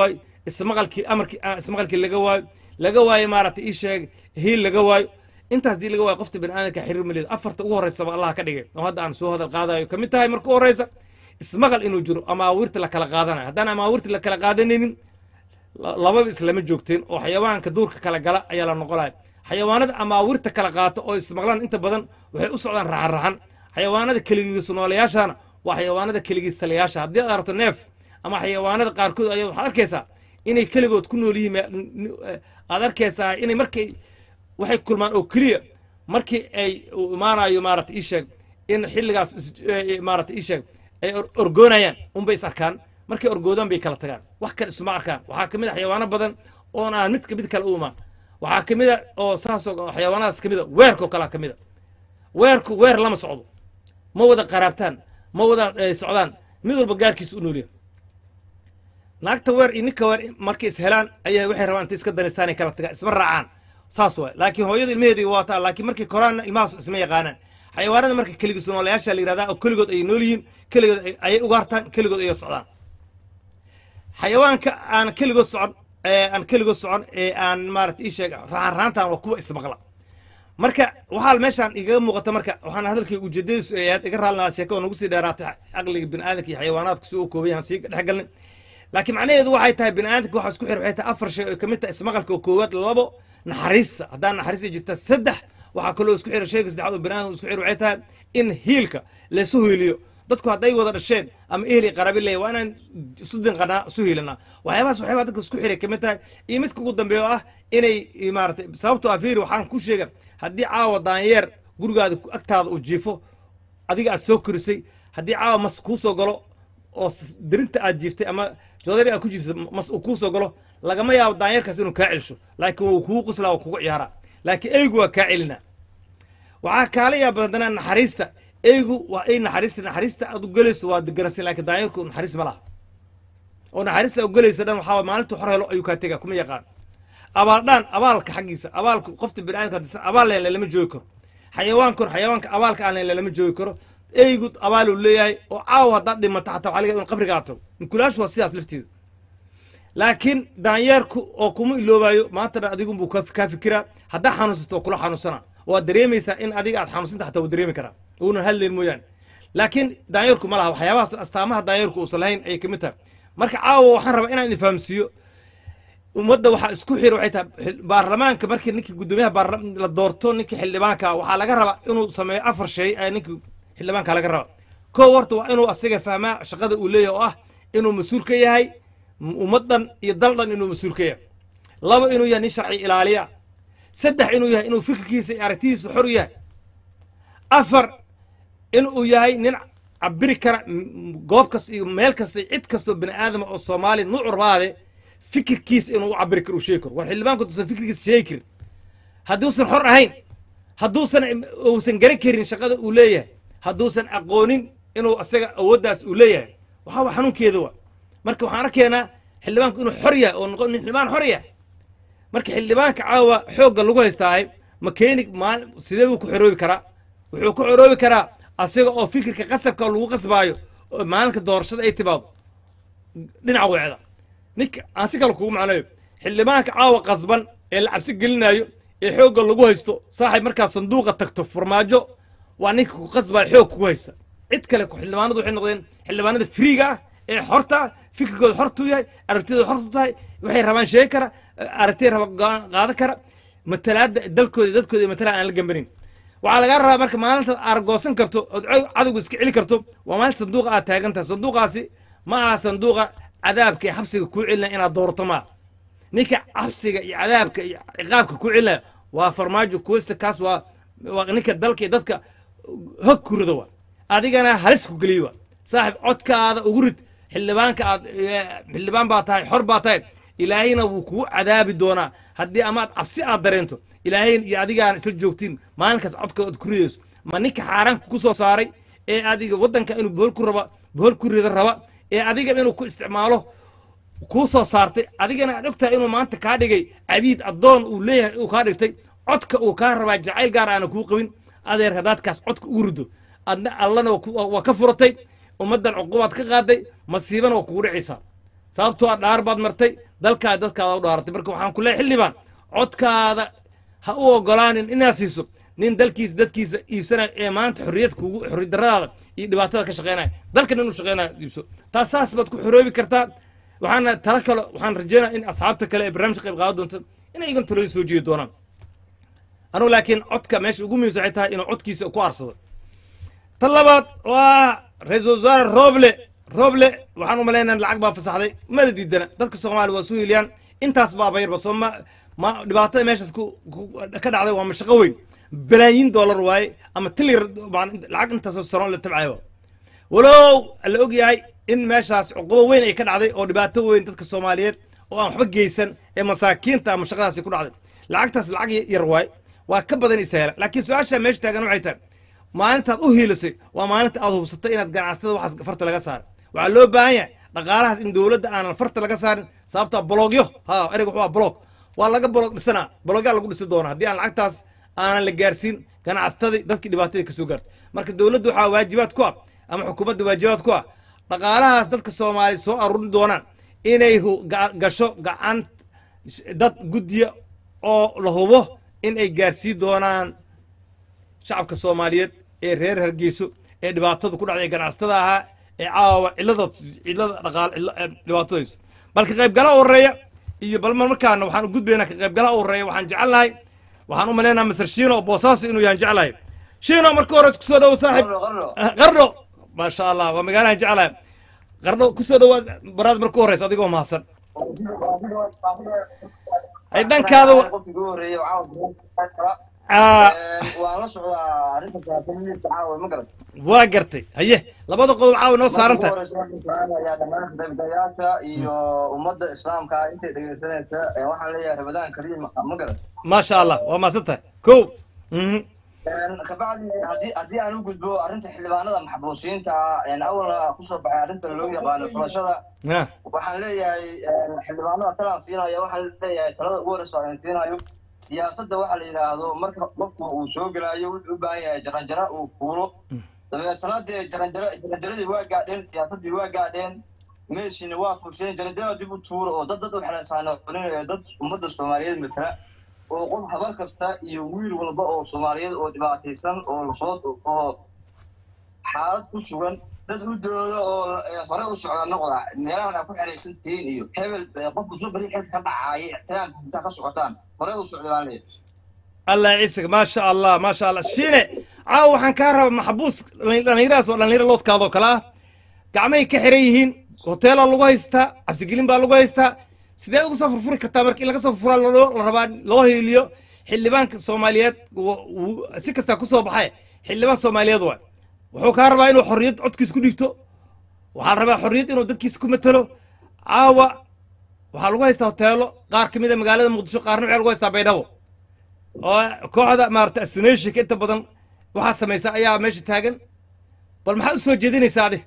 ismaqalkii amarkii ah, ismaqalkii laga waayo laga waayo maaragtay ii sheeg hiil laga waayo intaas dii laga waayo qofta bini aadamka xiriir maleed afarta ugu horreysaba allah ka dhigay oo hadda aan soo hadal qaadayo kamid tahay marka u horreysa ismaqal inuu jiro amaawirta la kala qaadanayo haddaan amaawirta la kala qaadanaynin la- lababa islama joogteen oo xayawaanka duurka kala gala ayaa la noqonaya xayawaanada amaawirta kala qaata oo ismaqlaan inta badan waxay u socdaan raxan raxan xayawaanada keligiis noolayaashana waa xayawaanada keligiis talayaasha haddii aad aragto neef ama xayawaanada qaarkood ayaa waxaad arkaysaa inay keligood ku nool yihiin me- n- eh, aad arkaysaa inay markay waxay kulmaan oo keliya markii ay uu imaanayo maarata ii sheeg in xilligaas is- eh, maarata ii sheeg ay or- orgoonayaan unbay is arkaan markay orgoodaan bay kala tagaan wax kale isuma arkaan waxaa kamid a xayawaano badan oon aan mid ka mid kale u imaan waxaa kamid a oo saasoo xayawaanadaas kamid a weerkoo kalea kamid a weerku weer lama socdo ma wada qaraabtaan ma wada eh, socdaan mid walba gaarkiisa u noolyahay naagta weer iyo ninka weer markay is helaan ayaa waxay rabaan intay iska danistaan ay kala tagaan isma raacaan saas waay laakiin hooyadu ilmaheedii waa taa laakiin markay koraanna ilmahaas isma yaqaanaan xayawaanada marka keligiis noolayaasha la yidhahdaa oo keligood ay nool yihiin keligood ay- ayay ugaartaan keligood ayay socdaan xayawaanka aan keligood socon ee aan keligood socon ee aan maarata ii sheeg raxan raantan waa kuwa ismaqla marka waxaa meeshaan igaga muuqata marka waxaan hadalkii ujeedadiisu ay ahayd iga raalnaa sheeko oo nagu sii dheeraatay caqliga bini'aadanka iyo xayawaanaadka si uu kooban yahan sii dhex galnay laakiin macnaheedu waxay tahay bini'aadanka waxaa isku xir waxay tahay afar shay oo kamid tahay ismaqalka oo koowaad labo naxariista haddaan naxariista jirta saddex waxaa kaloo isku xira shayga saddexaad oo bini'aadanka isku xir waxay tahay in hiilka laysu hiiliyo dadku hadday wada dhasheen ama ehli qarabi leeya waa inaan isu dinqanaa isu hiilanaa waxyaabahaas waxyaabaa dadka isku xiray kamid tahay iyo midka ugu dambeeya oo ah inay maaratay sababtoo ah fiiri waxaan ku sheega haddii caawa daanyeer gurigaada ku- agtaada uu jiifo adiga aad soo korisay haddii caawa mas kuu soo galo oo s- dirinta aad jiiftay ama joodari aad ku jiiftay mas uu kuu soo galo lagama yaabo daanyeerkaas inuu kaa celisho laakiin wuu kugu qoslaa waa kugu ciyaaraa laakiin eygu waa kaa celinaa waxaa kaala yaab badanaa naxariista eygu waa ay naxariista naxariista aad u gelayso waa deganaysan laakiin daanyeerku naxariis ma laha oo naxariista aad u gelayso dhan waxaa waay maalintu xor helo ayuu kaa tega kuma yaqaan abaaldhaan abaalka xaggiisa abaalka qofta bini'aadamka hadisan abaal leen lama joogi karo xayawaankun xayawaanka abaalka aan leen lama joogi karo eygu abaaluu leeyahay oo caawa haddaad dhimata xataa waxaa laga yaabaa in qabrigaa tago inkulaashu waa sidaas lafteedu laakiin daanyeerku oo kuma iloobayo maantana adigunbuu ka kaa fikiraa haddaa xanuunsato waa kula xanuunsana waad dareemaysaa in adiga aad xanuunsanta xataa waa dareemi karaa uunan hadlayn mooyaane laakiin daanyeerku ma laha waxyaabahaas astaamaha daanyeerku uusan lahayn ayay kamid tahay marka caawa waxaan rabaa inaan idin fahamsiiyo ummadda waxaa isku xir waxay tahay xil- baarlamaanka markii ninkii guddoomiyaha baarla- la doorto ninkii xildhibaanka waxaa laga rabaa inuu sameeyo afar shay ee ninkii xildhibaanka laga rabaa kow horta waa inuu asiga fahmaa shaqada uu leeyahay oo ah inuu mas-uul ka yahay ummaddan iyo dal dhan inuu mas-uul ka yahay laba inuu yahay nin sharci ilaaliya saddex inuu yahay inuu fikirkiisa iyo aragtidiisa xor yahay afar inuu yahay nin cabiri kara m- goob kasta iyo meel kasta iyo cid kastoo bini aadama oo soomaaliya nuuc rabaade fikirkiisa inuu u cabiri karo uu sheegi karo war xildhibaanku duusan fikirkiisa sheegi karin hadduusan xor ahayn hadduusan uusan garan karin shaqada uu leeyahay hadduusan aqoonin inuu asaga awooddaas uu leeyahay waxaa waa xanuunkeeda wa marka waxaan arkaynaa xildhibaanku inuu xor yahay oo noqon nin xildhibaan xor yahay marka xildhibaanka caawa xoogga lagu haystaahay ma keeni maal sidee buu ku xoroobi karaa wuxuu ku xoroobi karaa asiga oo fikirka qasabka lagu qasbaayo oo maalinka doorashada ay timaado dhinaca weecda ninka aan si kale kugu macnayo xildhibaanka caawa qasban ee la cabsi gelinayo ee xoogga lagu haysto saaxib markaa sanduuqa tagto farmaajo waa ninka ku qasbaya xoog kugu haysta cid kale ku xildhibaanadu waxay noqdeen xildhibaanada friiga ah ee xorta ah fikirkooda xortu yahay aragtidooda xortu tahay waxay rabaan sheegi kara aragtiya raba go-aan qaadan kara matalaada dalkooda iyo dadkooda iyo matalaad aan la gambanin waxaa lagaa rabaa marka maalintaad aargoosan karto ood cow- cadowga iska celi karto waa maalinta sanduuqa aad taagan tahay sanduuqaasi ma aha sanduuqa cadaabka iyo xabsiga kuu celinaya inaad doorato maa ninka xabsiga iyo cadaabka iyo ciqaabka kuu celinaya waa farmaajo kuwesta kaas waa waa ninka dalka iyo dadka hog ku rida waa adigana halis ku geliyo waa saaxib codkaada ugu rid xildhibaanka aad eh, xildhibaan baa tahay xor baa tahay ilaahayna wuu kugu cadaabi doonaa haddii amaad cabsi aad dareento ilaahayn iyo adigaan isla joogtiin maalinkaas codka aad ku ridayso ma ninka xaaraanka ku soo saaray ee adiga waddanka inuu bohol ku raba bohol ku rida raba ee adiga inuu ku isticmaalo kuu soo saartay adigana aad ogtahay inuu maanta kaa dhigay cabiid addoon uu leeyahay uu kaa dhigtay codka uu kaa rabaa jacayl gaar aana kuu qabin adeer hadaadkaas codka ugu rido adna allana waa ku- waa ka furatay ummaddan cuqubaad ka qaaday masiibana waa kugu dhicaysaa sababtoo ah dhaar baad martay dalkaa dadkaada u dhaaratay marka waxaan ku leeyahay xildhibaan codkaada ha u ogolaanin inaad siiso nin dalkiisa dadkiisa iibsanaya ee maanta xorriyad kugu xorriyad daradaada iyo dhibaatada ka shaqeynaya dalkan inuu shaqeynaya iibso taas saas baad ku xoroobi kartaa waxaana tala kale waxaan rajeynaya in asxaabta kale ee barnaamijka qayb qaadan doonta inay igan talooyin soo jeedi doonaan anugu laakiin codka meesha ugu muhiimsan waxay tahay inuu codkiisa ku aarsado tan labaad waa ra-iisul wasaare roble roble waxaan u malaynaa lacag baa fasaxday mala diidana dadka soomaaliya waa soo heliyaan intaas baaba yarba soo ma ma dhibaatada meeshaas ku ku- ka dhacday waa mashaqo weyn balaayiin doolar waaye ama tilir lacag intaasoo sano la tabcayo walow la og yahay in meeshaas cuqubo weyn ay ka dhacday oo dhibaato weyn dadka soomaaliyeed oo aan waxba geysan ee masaakiinta ama shaqadaasi ku dhacday lacagtaas lacag yar waay waa ka badan isaala laakiin su-aasha meesha taagan waxay tahay maalintaad u hiilisay waa maalinta aad hubsatay inaad ganacsatada waxaas farta laga saaro waxaa loo baahan yahay dhaqaalahaas in dowladda aanan farta laga saarin sababta bologyo ha ereyga wuxuu waa bolog waa laga bolog dhisanaa bologyaa lagu dhisi doona haddii aan lacagtaas aanan la gaarsiin ganacsatadii dadkii dhibaatadii kasoo gaartay marka dowladda waxaa waajibaad ku ah ama xukuumadda waajibaad ku ah dhaqaalahaas dadka soomaaliya soo aruurin doonaan inay hu- ga- gasho gacan dad guddiya oo la hubo in ay gaarsiin doonaan shacabka soomaaliyeed ee reer hargeyso ee dhibaatada ku dhacday ganacsatada ahaa ee caawa cilada cilada dhaqaal cilla- eh, dhibaatadayso bal ka qaybgalaha horeeya iyo bal mar markaana waxaan u gudbaynaa ka qaybgalaha horeeya waxaan jecelnahay waxaan u maleynaha masar shiino oo boosaaso inuu yahan jeclahay shiino marka hore kusoo dhawo saaxib Qarno, qarno. Ah, qardho maasha allah waa magaalahan jeclahay qardho kusoo dhawaa baraad marka horeysa adigoo mahadsan ay dhankaada wa- qofkii ugu horreeyay oo caawa Ah, waan la socdaa arrinta saafiniinta caawa ma garan waa gartay haye labada qodob caawa noo saaran tahay ayaa dhammaan qaybgalayaasha iyo ummadda islaamka ah intay dhegeysanaysa ee waxaan leeyahay ramadaan kariim ma garan maasha allah waa mahadsan tahay kow mhm kabacdi haddii haddii aan u gudbo arrinta xildhibaanada maxbuusiyiinta ah awalna kusoo baxay arrinta loo yaqaano xulashada Ah, waxaan leeyahay xildhibaanada talaan siinaya waxaan leeyahay talada ugu horeysa aan siinayo siyaasadda waxa la yidhaahdo marka qofku uu soo gelaayo wuxuu u baahan yahay jaranjaro uu fuulo dabeetana dee jaranjaro jaranjaradii waa gaadheen siyaasaddii waa gaadheen meeshiina waa fusheen jaranjarada dib u tuuro oo dad dad u xelaysaanonin ee dad ummadda soomaaliyeed matala oo qof habar kasta iyo wiil walba oo soomaaliyeed oo dhibaataysan oo lasoo oo xaalad ku sugan dad u dooda oo eh, hore u socda noqda meelahan aad ku xeraysan tihiin iyo hebel eh, qofku soo bari xilka ka dhacaaya ixtiraamka intaa ka socotaan hore u socda baan leeyahay allah ciisig maasha allah maasha allah shiine caawa waxaan kaa rabaa maxbuus dhallinyaradaas waa dhallinyaro loodkaadoo kale ah gacmahay ka xiran yihiin hoteelaa lagu haystaa cabsigelin baa lagu haystaa sidee uga soo furfuri kartaa marka in laga soo furfuraa loo- la rabaa loo hiiliyo xildhibaanka soomaaliyeed wa- wuu- si kastaa kusoo baxay xildhibaan soomaaliyeed waay wuxuu kaa rabaa inuu xorriyad codkiis ku dhigto waxaa la rabaa xorriyad inuu dadkiisa ku matalo caawa waxaa lagu haystaa hoteelo qaar ka mid a magaalada muqdisho qaarna waxaa lagu haystaa baydhabo oo kooxda maarata asinationka inta badan waxaa samaysa ayaa meesha taagan bal maxaad u soo jeedinaysaa adi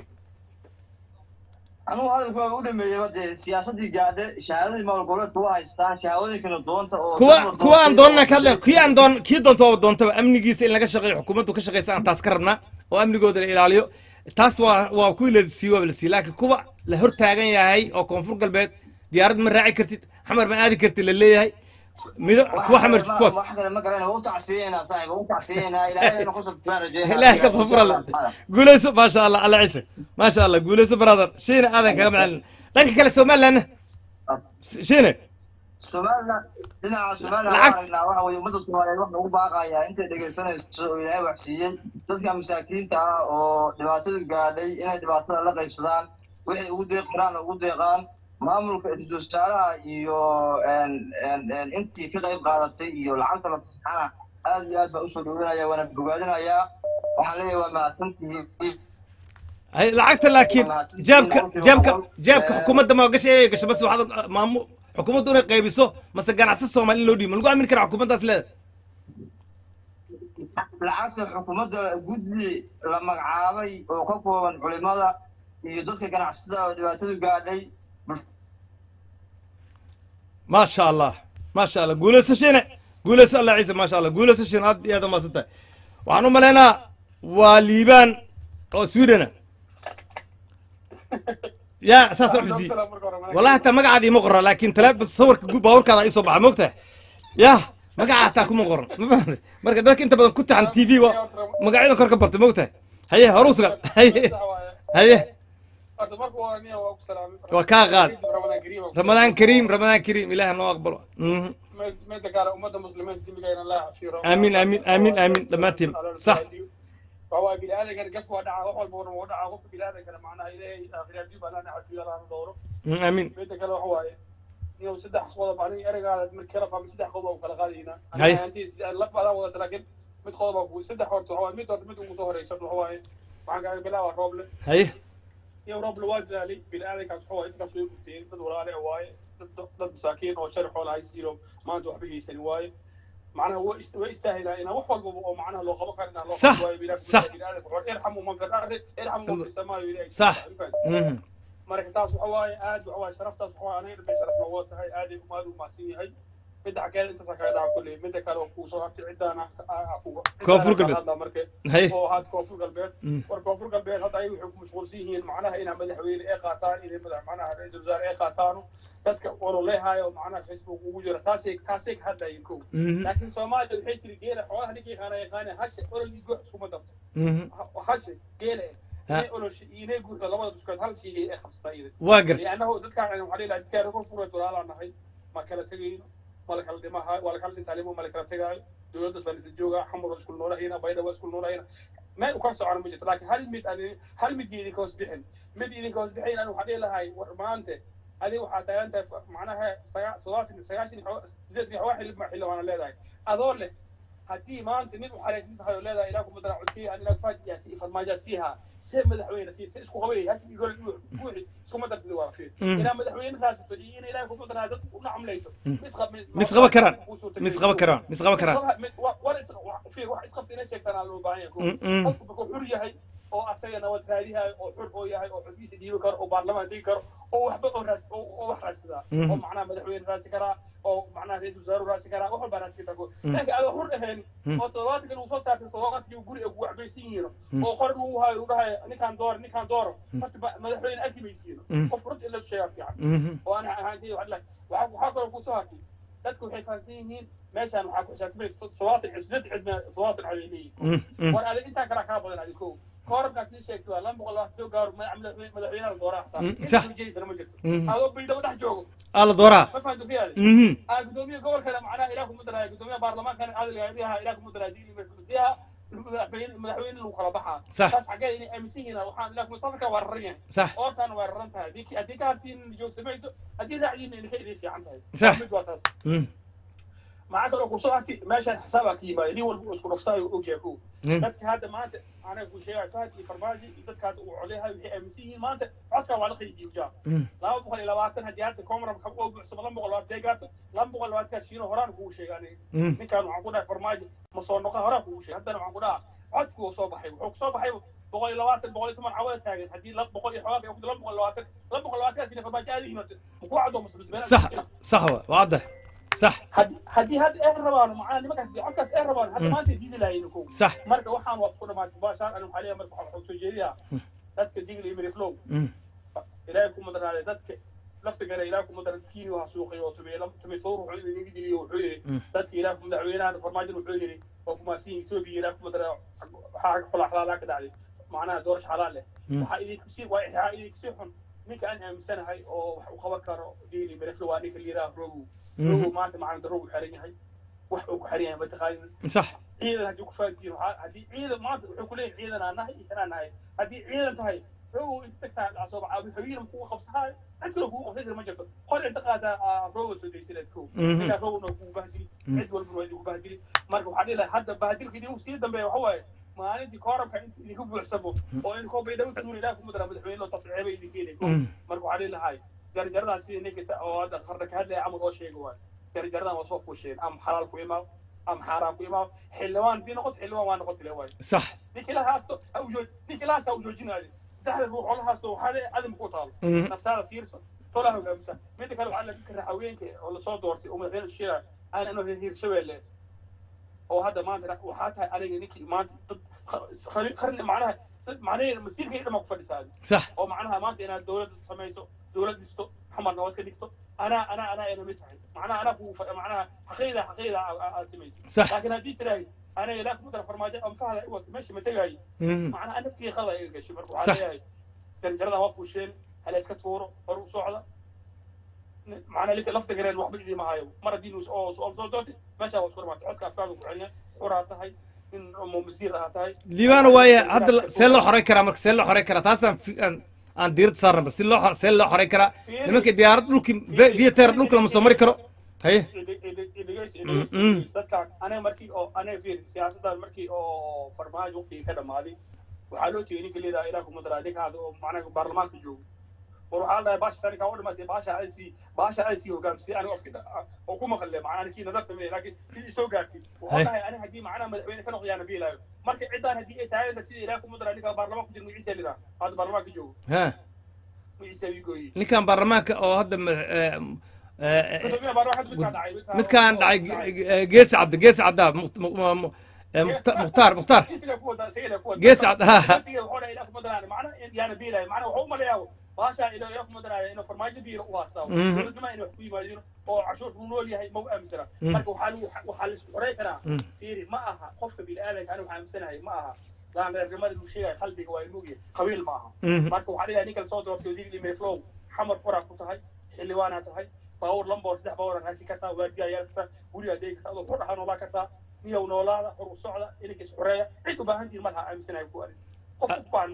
anugu hadalku waa u dhameeyeyba dee siyaasaddii gaadhe shahaadadii maamul goboleedka waa haystaan shahaadooyinkana doonta oo kuwa dad la kuwa aan doontay doonna oo- ka hadle kii aan doon kii doonto waaba doontaba amnigiisa in laga shaqeeyo xukuumaddu ka shaqeysa aan taas ka rabnaa oo amnigooda la ilaaliyo taas waa waa kuwii la siiyey waa la siiyey laakiin kuwa la hor taagan yahay oo koonfur galbeed diyaarad ma raaci kartid xamar ma aadi kartid la leeyahay mido kuwa xamar kuwaas wax kale ma garan waa u tacsiyeynaa saaxib waa u tacsiyeynaa ilaahayna kusoo furaan rajeynaa ilaahay ka soo fura guuleyso maasha allah alla ciise maasha allah guuleyso brother shiine aadan kaga macalin dhanka kale somalilandna shiine somaliland dhinaca somaliland Lacag- waa aragnaa waxa weye ummadda soomaaliyeed waxa ugu baaqayaa intay dhegaysanayso oo ilaahay wax siiyey dadka masaakiinta ah oo dhibaatadu gaadhay inay dhibaatada la qaybsadaan waxay ugu deeq karaan ugu deeqaan maamulka ra-iisul wasaaraha iyo en- en- en intii ka qayb qaadatay iyo lacagta la fasaxana aad iyo aad baa usoo dhaweynaya waana bogaadinayaa waxaan leeyahay waa mahadsantihiin hay lacagta laakiin jaabka jaabka jaabka xukuumadda ma gasha inay gasho bas waxaad maamu xukuumaddu inay qaybiso mase ganacsi soomaali in loo dhiibo ma lagu aamin karaa xukuumaddaas leeda lacagta xukuumadda guddi la magacaabay oo ka kooban culimada iyo dadka ganacsatada oo dhibaatadu gaadhay maasha allah maasha allah guuleyso shiine guuleyso allah ciise maasha allah guuleyso shiine aad iyo aad umaasan tahay waxaan u malaynaa waa liibaan oo swedena yaa saas u xifdiyey wallahi hataa magacaada ima qoran laakiin taleefon sawirka gu- baabuurkaada isoo baxa moogtahay yaa magaca hataa kuma qoran ma fahamtay marka dadka inta badan ku taxan t v wa magacyadan kor ka bartay moogtahay haye horuu sugan haye haye horta marka hore aniga waa ku salaamay waa kaa qaad ramadaan kariim ramadaan kariim ramadaan kariim ilaah noo aqbalo Mhm. meeda kale ummadda muslimiinta dembigeena allah cafiiro aamin aamin aamin aamin dhammaantiin sax waxawaa biniaadankana gaf waa dhacaa wax walba waa dhacaa qofka biniaadankana macnaha ilaahay aakhiraadii baa lana cafiyo lana dhowro Mhm, aamin meeda kale waxa waaye inuu saddex qodob aniga ereygaada mid kala fahmay saddex qodob aan kala qaadaynaa Hay. laf baadaan wadata laakiin mid qodob aan ku saddex horta waxa waaye mid horta mid ugu soo horeysa waxa waaye waxaan kaaga bilaabaa rooble haye iyo rooble waa dadaalay biniaadankaas waxa waaye intaas way gubteen dad walaale waaye dad dad masaakiin oo shari xoolaha haysiino maanta waxba haysan waaye macnaha way ist- way istaahilaan inaan wax walbaba oo macnaha loo qaban karo inaan loo Sax, qaban waayo biniaadamka sax. biniaadamka wuxuu irxamu man fi lardi irxamu man fi samaa'i ilaahi Sax. Mhm. marka taas waxa waaye aad waxa waaye sharaftaas waxa waaye aniga dhamay sharaf nooga tahay aaday umaad u mahadsan yahay midda xageeda intaasaa kaga dhaca kulley midda kale oo kuu soo hartay cidaana Koonfur galbeed. marka Haye. oo had koonfur galbeed Mm. war koonfur galbeed hadda ayaga waxay ku mashquulsan yihiin macnaha inaa madaxweyne ay qaataan inay madax macnaha ra-iisul wasaare ay qaataano dadka ololeehaayo macnaha facebook ugu jira taasay taasay ka hadlayeen kow Mhm. laakiin soomaaliya waxay tiri geela xoolaha ninkii yaqaana yaqaana hashe olol iyo goox iskuma darto Mhm. Ha- hashe geela eh Ha. inay olosha iyo inay guurta labada biskood hal shay ay qabsataa iyada waa gartay لانه dadkaan waxaa dhihi lahaa dadkaan rukun furay dulaalaa nahay ma kala tegayno ma la kala dhimahayo waa la kala dhintaalimo ma la kala tegaayo dowladdaas baan isla joogaa xamur waa isku noolahayna baydha waa isku noolahayna meel ukala socona ma jirto laakiin hal mid ani hal mid idinka hoos bixin mid idinka hoos bixin ani waxaa dhihi lahay war maante adiga waxaa taagan tahay macnaha sagaa- toddobaatan sagaashan iyo xoo- sideetan iyo xoogaa xilli xilli waana leedahay adoo leh haddii maanta mid u xaraysan tahay oo leedahay ilaa kuma dara codkii aan ilaa faadiyaasi iyo farmaajaasiiha see madaxweyne si se isku qabay hashim iyo gole buuxi iskuma darsida waa fiir Mm. inaa madaxweyne raasato iyo in ilaahay kuma daraa dad una camlayso mis qaba karaan mis qaba karaan mis qaba karaan war is fiir wax isqabta inay sheegtaan aan loo baahan yahay Mm, mm. qofku markuu xur yahay oo asaga nabad raadihayo oo xur oo yahay oo codkiisa dhiibi karo oo baarlamaan tegi karo oo waxba oo raas oo oo wax raadsadaa Mhm. oo macnaha madaxweyne raasi karaa oo macnaha ra-iisul wasaaru raasi karaa wax walbaa raasi kartaa laakiin adoo xur ahayn Mhm. oo toddobaatankan uu soo saartay toddobaatanki guri ay kugu waxbaysan yihiin oo qoran uu hayo uu dhahayo ninkaan dooro ninkaan dooro horta ba- madaxweyne arki maysiino Mhm. qofku runta in la sheegaa fiican Mhm. oo aan ahaantay waxaa waxaa waxaa kaloo kusoo hartay dadku waxay fahamsan yihiin meeshaan waxaa ku xisaabtamaysa todobaatan cisnad cidna todobaatan cod ay leeyihin Mm, mm. war adig intaa kalaa kaa badan adi ko koorabkaas ii sheegtay waa laba boqol labaatan gaar madaxweynaha dooraa Mm, xataa sax. jeysana ma jirto Mhm. adoo baydhabo dhex joogo alla dooraa ma fahanto riyaade Mhm. aa gudoomiye gobolkana macnaha ilaah kuma daraayo gudoomiyaha baarlamaankana adilgaadiyaha ilaah kuma daraayo diili masiiha madaxweyne madaxweyne lagu kala baxaa Sax. taas xaggee inay aaminsan yihiin waxaan ilaah kuma safarka waa raran yahay sax oortaana waa raran tahay haddii haddii ka hartiin joogsamayso haddii raacdiina idinka idin fiican tahay Sax. mid waa taas Mm, maxaa kaloo kusoo harti meeshaan xisaabaa ka yimaada nin walba uu isku dhafsaayo ogyahay kow Mm. dadka hadda maanta anaga ku sheegay fahad iyo farmaajo iyo dadka hadda uu codeyahay waxay aaminsan yihiin maanta codkaa waa la qaybiyo jaa mm. laba boqol iyo labaatan haddii hadda comramka oo buuxsamo laba boqol labaatan gaarto laba boqol labaatankaas shiino horaan kugu sheegay aniga Mm. ninkaan waxaan ku dhahay farmaajo ma soo noqon horaan kugu sheegay haddana waxaan ku dhahaa codku wuu soo baxay wuxuu kusoo baxay boqol iyo labaatan boqol iyo toban cawada taagan haddii laba boqol iyo xoogaa ay ku laba boqol labaatan laba boqol labaatankaas ina farmaajo aada yimaado makuu cadoo masbisbeela sax sax wa waa cadda sax haddii haddii hadda ay rabaan macnaha nimankaas codkaas ay rabaan hadda maanta diidi lahayn kow sax marka waxaan waa isku dhamaatay baashaan ani waxaa leeyahay marka waxaan soo jeediyaa dadka digli iyo miriflow Mm, ilaahay kuma darnaaday dadka lafta gare ilaahay kuma daran dadkiini waa suuqay oo tumay tumay sawr wuxuu yidhi inaga diliyo wuxuu yidhi Mm. dadka ilaahay kuma madaxweynahan farmaajo wuxuu yidhi waa kumaasiin etoobiya ilaahay kuma daran waxaa xula xalaalaa ka dhacday macnaha doorasho xalaal leh Mm. waxaa idinku sii waa waxaa idinku sii xun ninka aan aaminsanahay oo wax u qaban karo digli miriflow waa ninka liiraa rogow Mhm. rogow maanta macna darro uu xiran yahay wax uu ku xiran yahay mataqaanin sax ciidan haddii ku fahantiin waxaa haddii ciidan maanta wuxuu ku leeyahay ciidan aan nahay iyo kanaan nahay haddii ciidan tahay rogow inta tagtaa dhacso hawiina kugu qabsahayo cid kale kugu qabsaysa ma jirto qor inta qaataa rogow soo daysineed kow Mhm. ninkaa rogowna kugu bahdili Mhm. cid walbana waa idinku bahdili marka waxaa dhihi lahay hadda bahdilka idinku sii dambeeya waxa waaye maalintii koorabka inta idinku buuxsamo oo in koo baydhabo tuuri ilaah kuma dara madaxweyne loo tasceeba idinka helay kow Mm. marka waxaa dhihi lahay jarjaradan sidii ninka oo hadda qarda ka hadlaya camal oo sheega waay jarjaradan waa soo fuusheen ama xalaal ku imaaw ama xaaraan ku imaaw xildhibaan hadii noqoto xildhibaan waa noqotile waay sax ninkii la haasto ha u jooj ninkii la haasto ha u joojinaade saddexda ruux oo la haasto waxaade adim ku taalo Mm. naftaada fiirso tola hogaamisa midda kale waxaa la dadka raxaweenka oo lasoo doortay oo madaxweyne sheegaya aan anoo hirshabeelle oo hadda maanta waxaa tahay aniga ninkii maanta dad qarni macnaha macnaheeda masiirka iyo dhama ku fadhisaa sax oo macnaha maanta inaad dowlad samayso dowlad dhisto xamar nabad ka dhigto anaa anaa anaa ayna mid tahay macnaha anaa kugu fa- macnaha xaqiida xaqiida aa samaysa Sax. laakiin haddii tiraahid aniga ilaa kuma dara farmaajo anfahda i wata meesha ma tegaayo Mhm. macnaha naftiga qada iga gashay marka Sax. waxaa leeyahay janjarada waa fuusheen hala iska tuuro hor u socda macnaha linka lafta gareen waxba idii mahayo mar haddii nus oo soo soo doonti meesha waa isku dhamaatay codka afkaaga ku celina xuraa tahay nin mo masiir ah tahay liibaana waaye hadda la- see loo xoray karaa marka see loo xoray karaa taasaan fi- aan aan diirada saarnaba si loo xor- see loo xoray karaa nimanka diyaarad dhulki viater dhulka lama soo mari karo haye dadkaan aniga markii oo aniga fiir siyaasaddan markii oo farmaajo waqtigii ka dhammaaday waxaa loo tegey ninka leedaha ilaah kuma daraa ninka hadda oo macnaha baarlamaanka joogo war waxaa la dhahay baasha taninkaa u dhimatay baasha ay sii baasha ay sii hogaamsay aniga oska oo ku maqle macnaha ninkii nadarta mee laakiin sidii soo gaartay Hay. waxaa dhahay aniga haddii macnaha madaxweyne ka noqdayaana biilaayo marka ciddaan haddii ay tahay sida ilaah kuma daraa ninka baarlamaanka ku jira magaciisa lidaa hadda baarlamaanka joogo ha magaciisa ii gooyey ninkan baarlamaanka oo hadda ma- eh, eh, gudoomiyaha baarlamaanka midkaan dhacay midkaan dhacay ge- ge- geesi cabdi geesi cabdaa Mukt- mu- mu- mu- eh, Mukhta- mukhtaar mukhtaar Gees cad, ha, ha. Mhm. oo cashuurta u nool yahay ma u aaminsana Mm. marka waxaa lagu- waxaa la isku xoray karaa Mm. fiiri ma aha qofka bini'aadanka anigu waxaan aaminsanahay ma aha daan reernimada lagu sheegaya qalbiga waa inugya qabiil ma aha Mhm. marka waxaa dhigaa ninkan soo doortay digli mayflow xamar qoraa ku tahay xildhibaanaa tahay baawur lamboor saddex baawur raasi kartaa waardiyaa yeelan kartaa gurigaa degi kartaa adoo ku dhaxa noolaa kartaa niyow noolaada hor u socda ininka isxoreeya cid u baahan tihin malaha aaminsanahay ku arin qof qof baan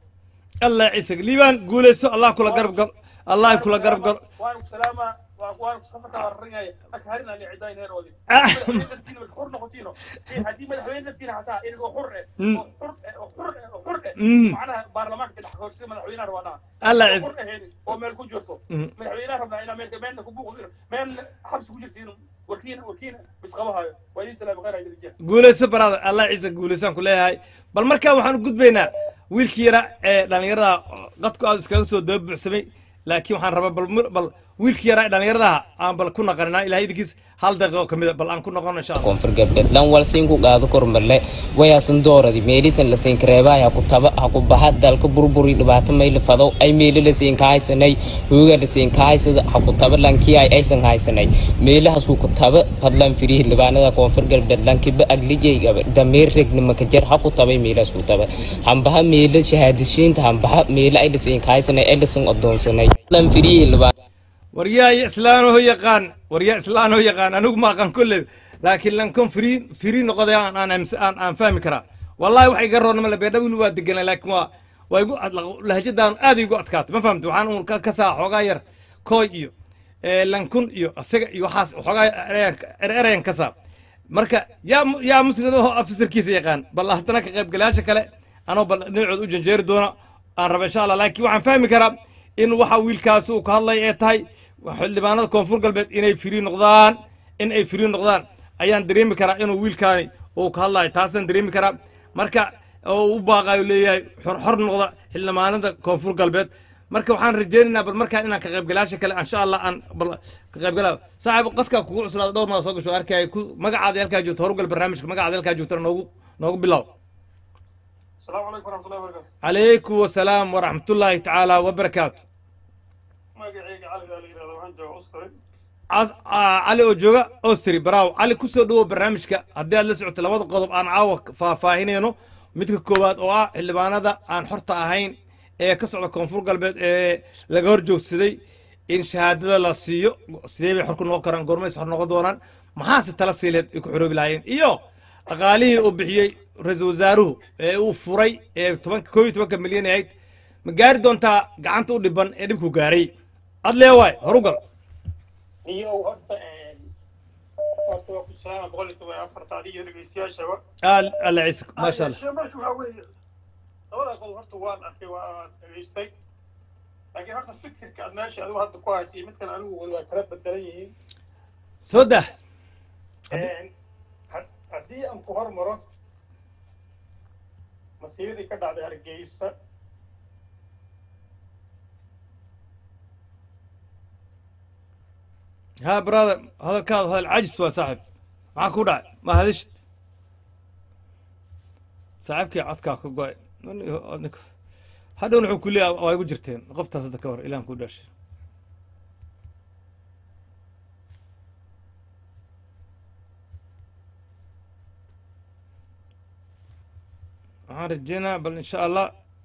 allah ciise liibaan guulayso allah kula garab galo allah kula garab galo waanu ku salaamaa waa waanu safarka wararanyaya marka harina li cidayn heeroodi Ah. xur noqotiino haddii madaxweyne naftiina hataa inagoo xur eh Mm. oo xur eh oo xur eh oo xur eh Mm. macnaha baarlamaanka dhex horsida madaxweynaha rabaa dhaha Allah oo is- xur ahayn oo meel ku jirto Mm. madaxweynaha rabnaa inaa meel meelna ku buuqdino meelna xabsi ku jirtiin warkiina warkiina bisqabahayo waa idin salaam khayr ajirjiya guulayso baraada allah ciise guulaysaan ku leeyahay bal markaa waxaan u gudbaynaa wiilkii yara ee dhallinyarada qadku aad iskaga soo daba buuxsamay laakiin waxaan rabaa bal mur- bal wiilkii yara ee dhallinyaradaha aan bal ku naqaninaa ilahay idinkiis hal daqiiqo ka mida bal aan ku noqono insha allah koonfur galbeed lan walsiin ku qaado kormarle wayaasan dooradi meelisan lasiin kareebaa ha ku taba ha ku baha dalka burburi dhibaato mayla fado ay meeli lasiin ka haysanay hooga lasiin ka haysada ha ku taba lankii ay aysan haysanay meelahaas ku taba fadlan firihi libaanada koonfur galbeed lankiba aglijay dameer regnima ka jar ha ku tabay meelahaas ku taba hambaha meela shahaadishiinta hambaha meela ay lasiin ka haysanay ay lasiin odoonsanay fadlan firihi libaan waryaa islaanoo yaqaan waryaa islaanoo yaqaan anigu ma aqaan kolle laakiin lankon firi firi noqoday aan aan aaminsa- aan aan fahmi karaa wallahi wax iga roornama le beedha wili waa deganay laakiin waa waa igu ad- lahjadaan aad igu adkaatay ma fahamti waxaan uun ka ka saa xoogaa yar kooy iyo ee, lankun iyo isaga iyo waxaas xoogaa er erayan ka saa marka yaa mu- yaa muslim oo afisarkiisa yaqaan bal haddana ka qaybgalayaasha kale anoo bal dhinacood u janjeeri doona aan raba insha allah laakiin waxaan fahmi karaa in waxa wiilkaas uu ka hadlay ee tahay xildhibaanada koonfur galbeed inay firi noqdaan in ay firi noqdaan ayaan dareemi karaa inuu wiilkaani uu ka hadlayo taasaan dareemi karaa marka oo u baaqayo leeyahay xor xor noqda xildhibaanada koonfur galbeed marka waxaan rajeynaynaa bal markaan inaan ka qaybgalayaasha kale insha allah aan bal ka qaybgalaa saaxiib qadka kugu cuslaada dhowr maa soo gasho arkaya ku magacaada halkaa joogto horugal barnaamijka magacaada halkaa joogtana noogu noogu bilaw asalaamu calaykum waraxmatullahi wabarakaatu calaykum wasalaam waraxmatullaahi tacaala wabarakaatu magacayga cali baa la yidhahda waxaan jooga ustari As- aa, cali oo jooga ostri baraaw cali kusoo dhawow barnaamijka haddii aad la socoto labada qodob aan caawa faahfaahinayno midka koowaad oo ah xildhibaanada aan xorta ahayn ee ka socda koonfur galbeed ee laga hor joogsaday in shahaadada la siiyo sidee bay xor ku noqon karaan goormays xor noqon doonaan maxaase tala siileed ay ku xoroobi lahaayeen iyo dhaqaalihii uu bixiyey ra-iisul wasaaruhu ee uu furay ee tobanka koo iyo tobanka milyan ahayd ma gaari doontaa gacanta u dhiban ee dhibku gaaray adlee waay horugal iyo horta horta waa ku salaama boqol iyo toban iyo afartaadi iyo dhegeystayaashaba آل الله يعيسك ما شاء الله Yeeshee marka waxaa weeye labada qodob horta waan arkay waan dhegeystay laakiin horta fikirka aad meesha adigu hadda ku haysa iyo midkan anigu wada waa kala bedelan yihiin سودة had- haddii aan ku hormaro masiibadii ka dhacday hargeysa ها برادر هذا الكاظ هذا العجز يا صاحب معك ودع ما هذشت saaxiibkii codkaa ka go-ay hadhowna wuxuu ku leeyahay waa igu jirteen qoftaas hadda ka hor ilaan ku dhashay waxaan rajeynaa bal insha allah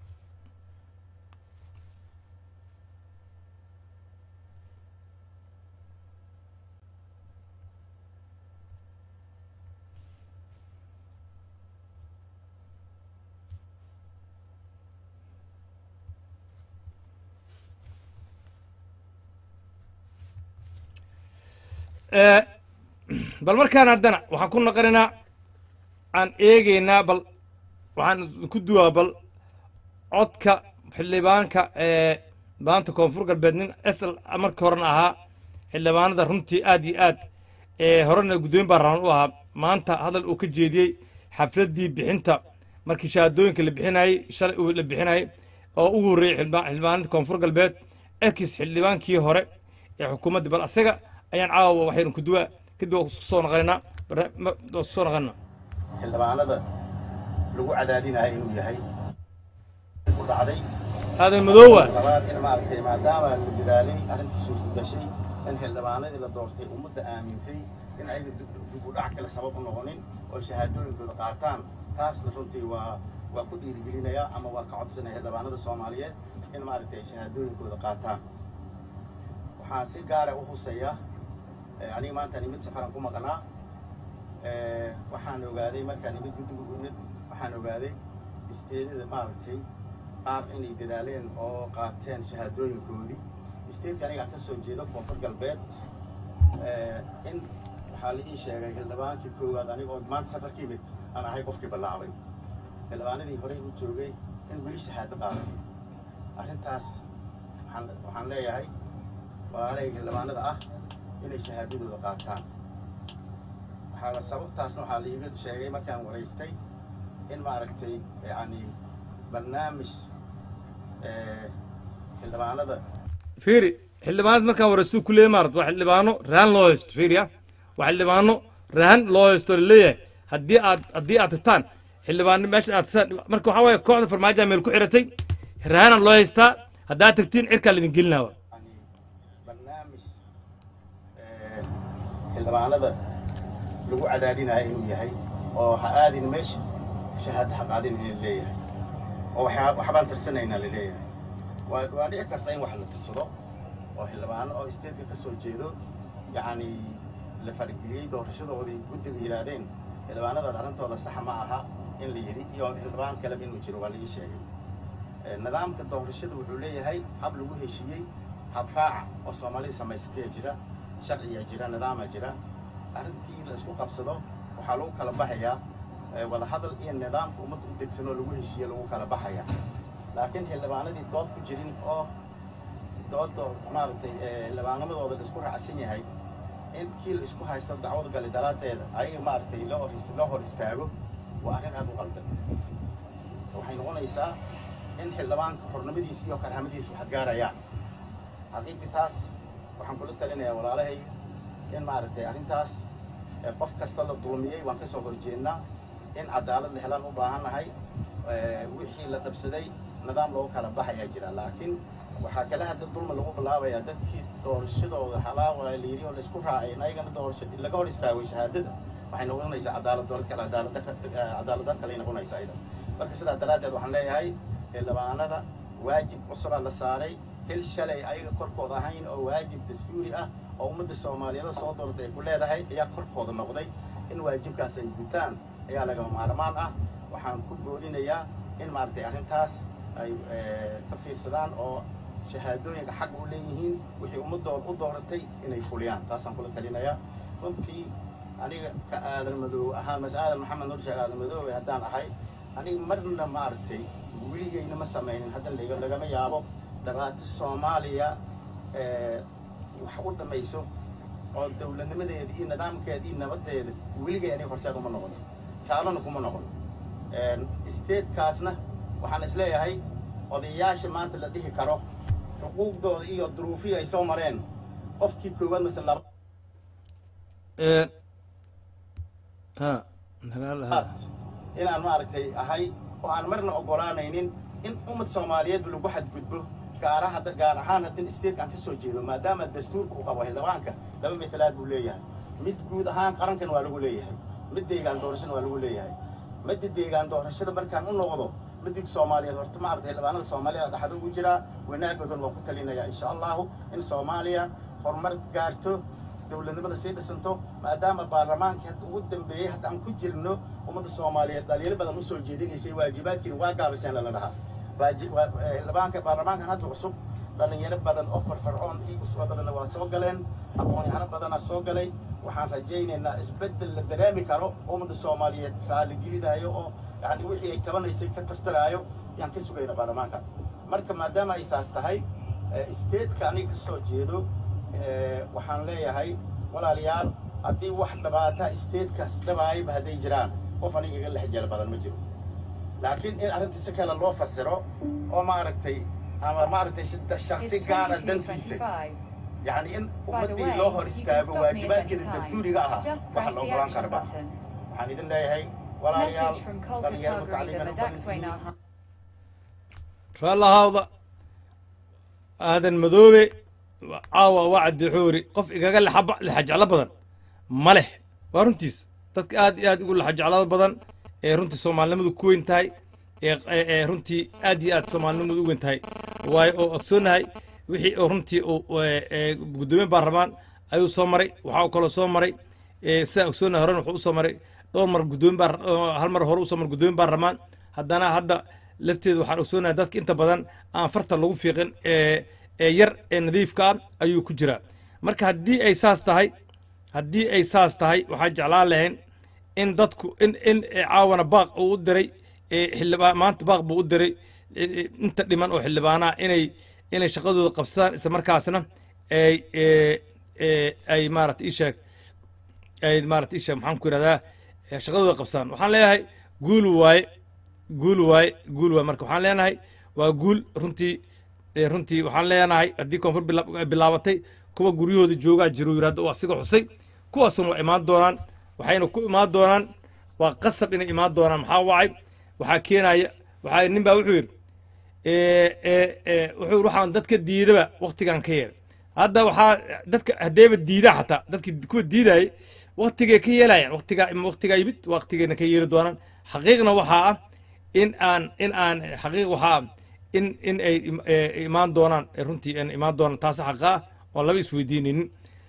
bal markaan haddana waxaan ku naqanaynaa aan eegeynaa bal waxaan ku duwaa bal codka xildhibaanka ee maanta koonfur galbeed nin esl markii horena ahaa xildhibaanada runtii aad iyo aad ee horena guddooyin baarlamaan u ahaa maanta hadal uu ka jeediyey xafladdii bixinta markii shahaadooyinka la bixinayey shalay uu la bixinayay oo ugu horreeyey xildhibaanada koonfur galbeed ex xildhibaankii hore ee xukuumadda bal asaga ayaan caawa waxaynu ku duwaa kadib waa soo naqanaynaa waa soo naqanaa xildhibaanada lagu cadaadinayo inuu yahay ku dhacday aadan madoowa labaad in maaragtay maadaama la dadaalay arrintii suurta gashay in xildhibaanadii la doortay ummadda aamintay in ayaga dib u dhac kale sabab u noqonin oo shahaadooyinkooda qaataan taasna runtii waa waa ku dhiirigelinaya ama waa ka codsanaya xildhibaanada soomaaliyeed in maaragtay ay shahaadooyinkooda qaataan waxaan si gaara u huseeya aniga maanta nimid safaran ku maqnaa waxaan ogaaday markaan nimid guddiga nimid waxaan ogaaday isteedada maaragtay qaar inay dadaaleen oo qaateen shahaadooyinkoodii isteedka aniga ka soo jeedo koonfur galbeed in waxaa la ii sheegay xildhibaankii koowaad aniga oo maanta safar ka yimid aan ahay qofkii bilaabay xildhibaanadii horey u joogay in weli shahaado qaaday arrintaas waxaan waxaan leeyahay walaalay xildhibaanada ah inay shahaadadooda qaataan waxaa sababtaasna waxaa la iiga sheegay markaan waraystay in maaragtay yacni barnaamij xildhibaanada fiiri xildhibaanad markaan waraystu ku leeyahay maarat waa xildhibaano rahan loo haysto fiiriya waa xildhibaano rahan loo haysto laleeyahay haddii aad haddii aad tagtaan xildhibaano meesha aad tasaan marka waxaa waaye kooxda farmaajoa meel ku xiratay rahanaa loo haystaa haddaad tagtiin cirkaa laidin gelinaa yani barnaamij xildhibaanada lagu cadaadinayo inuu yahay oo ha aadin meesha shahaado ha qaadin in leeyahay oo waxaa waxbaan tirsanaynaa la leeyahay waa waa dhici karta in wax la tirsado oo xildhibaano oo isteedka ka soo jeedo yacni la farageliyey doorashadoodii guddiga yidhaahdeen xildhibaanadaad arrintooda saxa ma aha in la yidhi iyo xildhibaan kaleba inuu jiro waa la ii sheegay nidaamka doorashada wuxuu leeyahay hab lagu heshiiyey hab raaca oo soomaalida samaysataya jira sharciyaa jira nidaamaa jira arrintii la isku qabsado waxaa lagu kala baxayaa wadahadal iyo nidaamka ummadda u degsan oo lagu heshiiye lagu kala baxayaa laakiin xildhibaanadii dood ku jirin oo doodo maaragtay xildhibaanamadooda la isku raacsan yahay in kii la isku haysto dacwad gali daraaddeeda ayaga maaragtay loo hor loo hor istaago waa arrin aad u qaldan waxay noqonaysaa in xildhibaanka xornimadiisa iyo karhamadiisa wax gaarayaan haqiiqi taas waxaan kula talinayaa walaalahay in maaragtay arrintaas qof kasta la dulmiyey waan ka soo horjeednaa in cadaalad la helaan u baahannahay wixii la dhabsaday nidaam loogu kala baxayaa jira laakiin waxaa kale hadda dulma lagu bilaabayaa dadkii doorashadooda halaawa la yidhi oo laisku raacay in ayagana doorasha laga hor istaagay shahaadada waxay noqonaysaa cadaalad doorad kale cadaalad cadaalad dar kale noqonaysaa idan marka sidaa daraaddeed waxaan leeyahay xildhibaanada waajib cusubaa la saaray hil shalay ayaga korkooda ahayn oo waajib dastuuri ah oo ummadda soomaaliyeed soo dooratay ay ku leedahay ayaa korkooda noqday in waajibkaas ay gutaan ayaa lagama maarmaan ah waxaan ku boorinayaa in maaragtay arrintaas ay ka fiirsadaan oo shahaadooyinka xaq u leeyihiin wixii ummadooda u dooratay inay fuliyaan taasaan kula talinayaa runtii aniga ka aadan madoow ahaan mas aadan maxamed nur sheekh aadan madoowe haddaan ahay aniga marna maaragtay weligeyna ma samaynin hadda laga lagama yaabo dhibaato soomaaliya wax u dhammayso oo dowladnimadeeda iyo nidaamkeeda iyo nabadeeda weligay aniga horseed uma noqon raalana kuma noqon isteedkaasna waxaan isleeyahay odayaasha maanta la dhihi karo xuquuqdooda iyo duruufihii ay soo mareen qofkii koowaad mase laba ha aad inaan maaragtay ahay oo aan marna oggolaanaynin in ummad soomaaliyeedba lagu xadgudbo gaara hadda gaar ahaan haddin state aan ka soo jeedo maadaama dastuurka uu qabo xildhibaanka laba mitalaad buu leeyahay mid guud ahaan qarankan waa lagu leeyahay mid deegaan doorashada waa lagu leeyahay midda deegaan doorashada markaan u noqdo midig soomaaliyeed horta maaragtay xildhibaanada soomaalida dhexda ugu jiraa wanaagoodan waa ku talinayaa insha allahu in soomaaliya horumar gaarto dowladnimada sii dhisanto maadaama baarlamaankii hadda ugu dambeeyey hadda aan ku jirno ummadda soomaaliyeed dhalinyaro badan usoo jeedinaysay waajibaadkiina waa gaabiseen lala dhahaa waaji- waa- eh, xildhibaanka baarlamaankan hadda cusub dhalinyaro badan oo farfarcoon iyo usoo badanna waa soo galeen aqoon-yahano badanaa soo galay waxaan rajaynaynaa isbeddel la dareemi karo ummadda soomaaliyeed raaligelinayo oo yani wixii ay tabanaysay ka tartaraayo yaan ka sugayna baarlamaanka marka maadaama ay saas tahay statetka aniga ka soo jeedo eh, waxaan leeyahay walaalayaal haddii wax dhabaata statekaas dhabaayaba hadday jiraan qof aniga iga lex jeel badan ma jiro laakiin in arrinta si kale loo fasiro oo maaragtay ama maaragtay sh- shaksi gaara dantiisa yani in ummaddii loo hor istaago waajibaadkeeda dastuuriga ahaa waxa la ogolaan karba waxaan idin leeyahay walaalayaal dhalinyaro mutacalimiin u badan raallahawda aadan madoobe caawa waa cadixoori qof igaga lexa- lexajeclo badan ma leh waa runtiis dadka aad iyo aad ugu lexajeclada badan ee runtii soomaalinimadu ku weyn tahay ee ee- ee runtii aad iyo aad soomaalinimadu u weyn tahay waayo oo ogsoonahay wixii oo runtii uu ee, ee, guddoomiye baarlamaan ayuu soo maray waxaa kaloo soo maray ee, sidaan ogsoonahay horena wuxuu usoo maray dhowr mar guddoomiye baar oo hal mar hore usoo maray guddoomiye baarlamaan haddana hadda lafteedu waxaan ogsoonahay dadka inta badan aan farta lagu fiiqin ee ee yar ee nadiifka ah ayuu ku jiraa marka haddii ay saas tahay haddii ay saas tahay waxaan jeclaan lahayn in dadku in in ee, caawana baaq uu u diray ee xildhibaan maanta baaq buu u diray ee, ee, inta dhiman oo xildhibaanaha inay inay shaqadooda qabsadaan isla markaasna ay ee, ee, ay maarata isheeg ay maarata isheeg maxaan ku yidhahdaa ee, shaqadooda qabsadaan waxaan leeyahay guul waaye guul waaye guul waaye marka waxaan leenahay waa guul runtii ee, runtii waxaan leenahay haddii koonfur bila- ay bilaabatay kuwa guryahooda joogaa jiro yidhahdo waa siga xusay kuwaasuna waa imaan doonaan waxayna ku imaan doonaan waa qasab inay imaan doonaan maxaa wacay waxaa keenaya waxaa nin baa wuxuu yidhi ee, ee, ee, wuxuu yidhi waxaan dadka diidaba waktigan ka yeelay hadda waxaa dadka haddeeba diidaa xataa dadki kuwa diidayay waktigay ka yeelayaan waktigaa waktigaa yimid waktigayna ka yeeli doonaan xaqiiqna waxaa ah in aan in aan xaqiiq waxaa ah in in ay im- ee, imaan doonaan ee runtii aan imaan doonaan taasi xaqa ah oon laba isweydiinaynin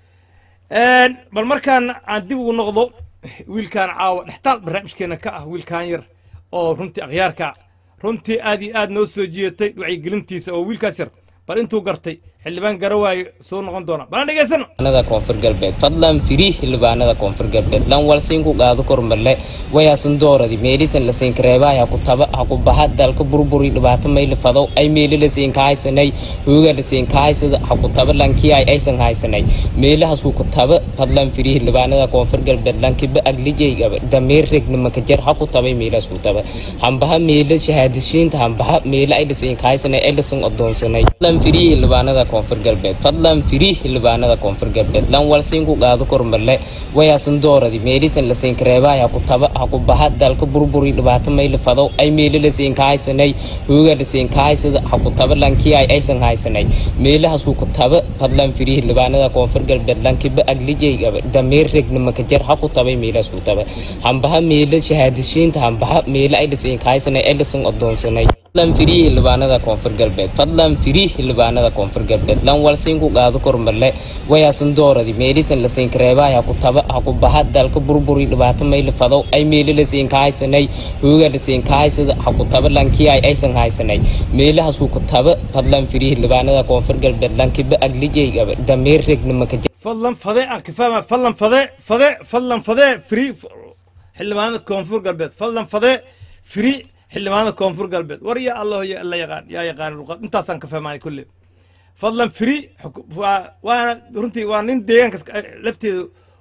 Een, bal markaan aan dib ugu noqdo wiilkaan caawa dhextaal barnaamijkeena ka ah wiilkaan yar oo runtii akhyaarka runtii aad iyo aad noo soo jiidatay wacyigelintiisa oo wiilkaas yar bal intuu gartay xildhibaan garawaaye soo noqon doona balan dhegaysano xildhibaanada koonfur galbeed fadlan firi xildhibaanada koonfur galbeed lan walsiin ku qaado kormarle wayaasan dooradi meelisan lasiin kareebaa ha ku taba ha ku baha dalka burburi dhibaato mayli fadow ay meeli lasiin ka haysanay hooga lasiin ka haysada ha ku taba lankii ay aysan haysanay meelahaas ku taba fadlan firi xildhibaanada koonfur galbeed lankiba aglijayga dameer regnimaka jar ha ku tabay meelahaas ku taba hambaha meela shahaadishiinta hambaha meela ay lasiin ka haysanay ay lasin odoonsanay fadlan firi xildhibaanada koonfur galbeed fadlan firi xildhibaanada koonfur galbeed lan walsiin ku qaado kormarle wayaasan dooradi meelisan lasiin kareebaa ha ku taba ha ku baha dalka burburi dhibaato mayli fadow ay meeli lasiin ka haysanay hooga lasiin ka haysada ha ku taba lankii ay aysan haysanay meelahaas ku taba fadlan firi xildhibaanada koonfur galbeed lankiba aglijayga dameer regnimaka jar ha ku tabay meelahaas ku taba hambaha meela shahaadishiinta hambaha meela ay lasiin ka haysanay ay lasin odoonsanay fadlan firi xildhibaanada koonfur galbeed fadlan firi xildhibaanada koonfur galbeed lan walsiin ku qaado kormarle wayaasan dooradi meelisan lasiin kareebaa ha ku taba ha ku baha dalka burburi dhibaato mayli fadow ay meeli lasiin ka haysanay hooga lasiin ka haysada ha ku taba lankii ay aysan haysanay meelahaas ku taba fadlan firi xildhibaanada koonfur galbeed lankiba aglijayga dameer regnimaka fadlan fade aan kafaama fadlan fade fade fadlan fade free xildhibaanada koonfur galbeed fadlan fade free xildhibaanada koonfur galbeed war ya allah ya alla yaqaan yaa yaqaan luqad intaasaan ka fahmaanay kulle fadlan free xuku- waa- waana runtii waa nin deegaankas lafteedu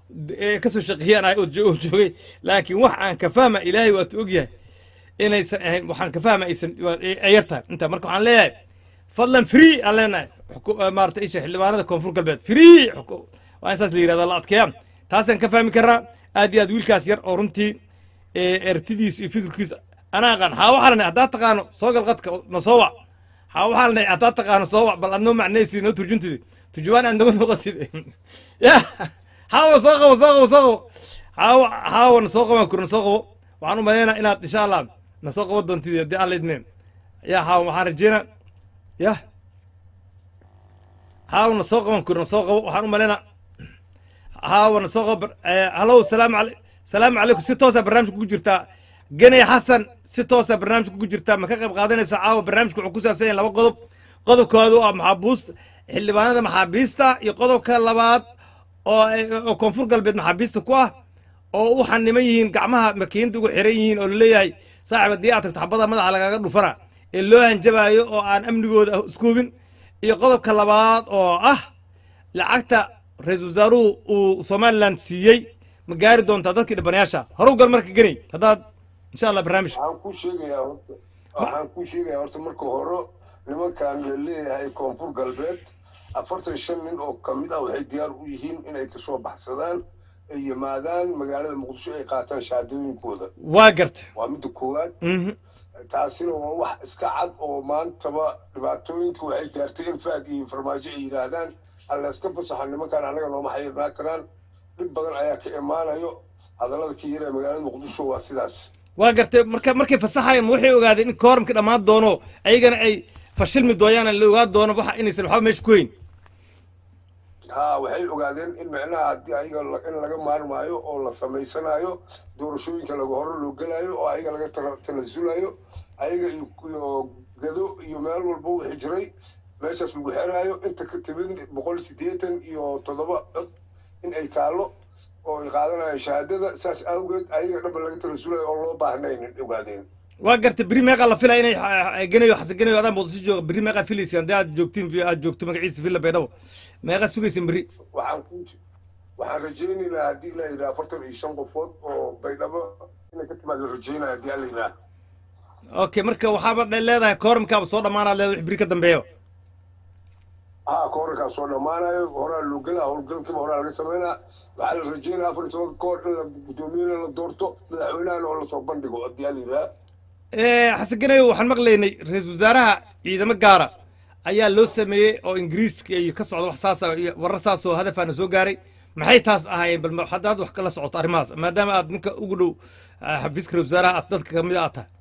ee kasoo shaqeeyaan ay oo jo- oo joogay laakiin wax aan ka fahma ilaahay waatu ogyahay inaysan ahayn waxaan ka fahma aysan waa- ay ay yar tahay inta marka waxaan leeyahay fadlan free aan leenahay xuku- eh, maarata isha xildhibaanada koonfur galbeed free xuku- waa in saas la yirahda la adkeeya taasaan ka fahmi karaa aad iyo aad wiilkaas yar oo runtii ee ertidiisu iyo fikirkiisu anaa aqaan haa waxaa lanay haddaad taqaano soo gal qadka na soo wac haa waxaa lanay haddaad taqaano soo wac bal aad noo macnaysid noo turjuntid turjumaan aad naga noqotid ya haawa soo qabo soo qabo soo qabo haawa haawa na soo qaban kuro na soo qabo waxaan u malaynaa inaad insha allah na soo qaban doontid haddii alla idmeen ya haawa waxaan rajeynaa ya haawa na soo qaban kuro na soo qabo waxaan u malaynaa haawa na soo qabo hallow salaamu alay salaamu calaykum si toosa barnaamijka ku jirtaa geney xasan si toosa barnaamijka ku jirtaa ma ka qayb qaadanaysa caawa barnaamijka wuxuu ku saabsan yahay laba qodob qodobkoodu ah maxaabuust xildhibaanada maxaabiista iyo qodobka labaad oo oo koonfur galbeed maxaabiista ku ah oo u xaniman yihiin gacmaha makiinada ugu xiran yihiin oo laleeyahay saaxib haddii aad tagto xabada madaxa lagaaga dhufana ee loo hanjabaayo oo aan amnigooda isku hubin iyo qodobka labaad oo ah lacagta ra-iisul wasaaruhu uu somaliland siiyey ma gaari doontaa dadkii dhibanayaasha horuw gal marka geney haddaad insha allah barnaamij waxaan kuu sheegayaa horta waxaan kuu sheegayaa horta marka hore nimankan la leeyahay koonfur galbeed afartan shan nin oo kamid ah waxay diyaar u yihiin inay kasoo baxsadaan ay yimaadaan magaalada muqdisho ay qaataan shahaadooyinkooda waa garta waa midda koowaad Mhm. taasina waa wax iska cad oo maantaba dhibaatooyinka waxay gaartay in faad iyo farmaajo ay yidhaahdaan alla iska fasaxa nimankan annaga nooma xayirnaa karaan dhib badan ayaa ka imaanayo hadallada ka yara magaalada muqdisho waa sidaas waa gartay marka markay fasaxayaan ma waxay ogaadeen in kooramka dhammaan doono ayagana ay fashilmi dooyaan la ogaan doono waxa inaysan waxba meesha ku hayn ha waxay ogaadeen in micnaha haddii ayaga la- in laga maarmaayo oo la samaysanayo doorashooyinka laga hore loo gelayo oo ayaga laga tana- tanasulayo ayaga iyo iyo gado iyo meel walba wixii jiray meeshaas lagu xeraayo inta ka timid boqol siddeetan iyo toddoba cod in ay taallo oo ay qaadanayaan shahaadada saas awgeed ayaga dhanba laga tanasulayo oo loo baahnayn ogaadeen waa gartay beri meeqaa la filaya inay ah, genayo xasan genayo adaa muqdisho jooga beri meeqaa filaysa haddii aad joogtiin aad joogto magaciisa villa baydhabo meeqaa sugaysan beri waxaan ku waxaan rajaynaynaa haddii la yidhaha afartan iyo shan qofood oo baydhabo inay ka timaad la rajaynaya haddii alla yidhaha okay marka waxaaba dhe- leedahay kooramkaaba soo dhammaanaad leedahay wix beri ka dambeeyo haa koorarkaa soo dhammaanayo horaa loo gelaa howlgalkiiba horaa laga sameynaa waxaa la rajeynaya afar iyo tobanka koor in la guddoomiyena la doorto madaxweynahana oo lasoo bandhigo haddii alla yidhaha Eh, xasan genayo waxaan maqlaynay ra-iisul wasaaraha ciidamo gaara ayaa loo sameeyey oo ingiriiska iyo ka socda wax saasa iyo warar saas oo hadafaana soo gaaray maxay taas ahaayeen bal ma- haddaad wax kala socoto arrimahaas maadaama aad ninka ugu dhow ah, xafiiska ra-iisul wasaaraha aad dadka kamid aad tahay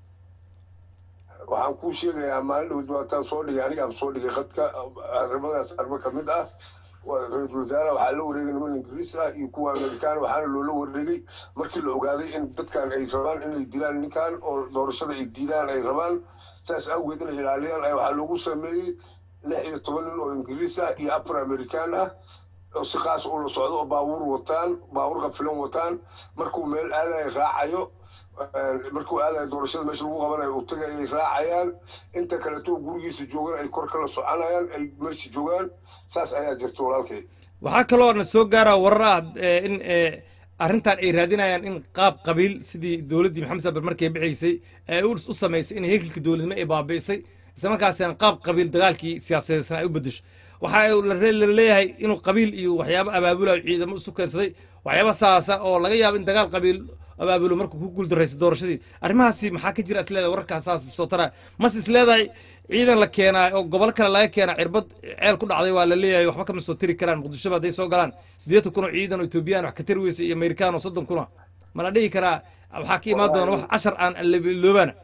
waxaan kuu sheegayaa maalin dhowd waataan soo dhigay anigaa soo dhigay khadka arrimadaas arimo ka mid ah waa ra-iisul wasaaraha waxaa la wareegay niman ingiriis ah iyo kuwa amerikaan waxaana loola wareegay markii la ogaaday in dadkan ay rabaan inay dilaan ninkan oo doorashada ay diidaan ay rabaan saas awgeed inay ilaaliyaan ayaa waxaa loogu sameeyey lix iyo toban nin oo ingiriis ah iyo afar amerikaan ah oo si qaas ula socdo oo baabuur wataan baabuur qafilan wataan markuu meel aadayo raacayo eh, markuu aadayo doorashada meesha lagu qabanayo uu tagay ay raacayaan inta kaleeto gurigiisa joogan ay kor kala soconayaan ay meesha joogaan saas ayaa jirta walaalkay waxaa kaloo na soo gaara warar ah eh, in eh, arrintan ay raadinayaan in qaab qabiil sidii dowladdii maxamed sabar markay bixaysay ay u u samaysay in hekelkii dowladnimo ay baabi'isay isla markaasina qaab qabiil dagaalkii siyaasadeedsan ay u bedesho waxa la re- la leeyahay inuu qabiil iyo waxyaabo abaabulayo ciidamo isu keensaday waxyaabo saasa oo laga yaabo in dagaal qabiil abaabulo markuu ku guuldarraysay doorashadii arrimahaasi maxaa ka jira isleedahay wararkaas saas soo tara mas isleedahay ciidan la keenaa oo gobol kale laga keenaa cirbad ceel ku dhacday waa la leeyahay waxba kama soo tiri karaan muqdishoba hadday soo galaan siddeetan kun oo ciidan oo etoobiyaan wax ka tari weysa iyo amerikaan oo soddon kun ah ma la dhihi karaa waxaa ka imaan doona wax cashar aan loobaana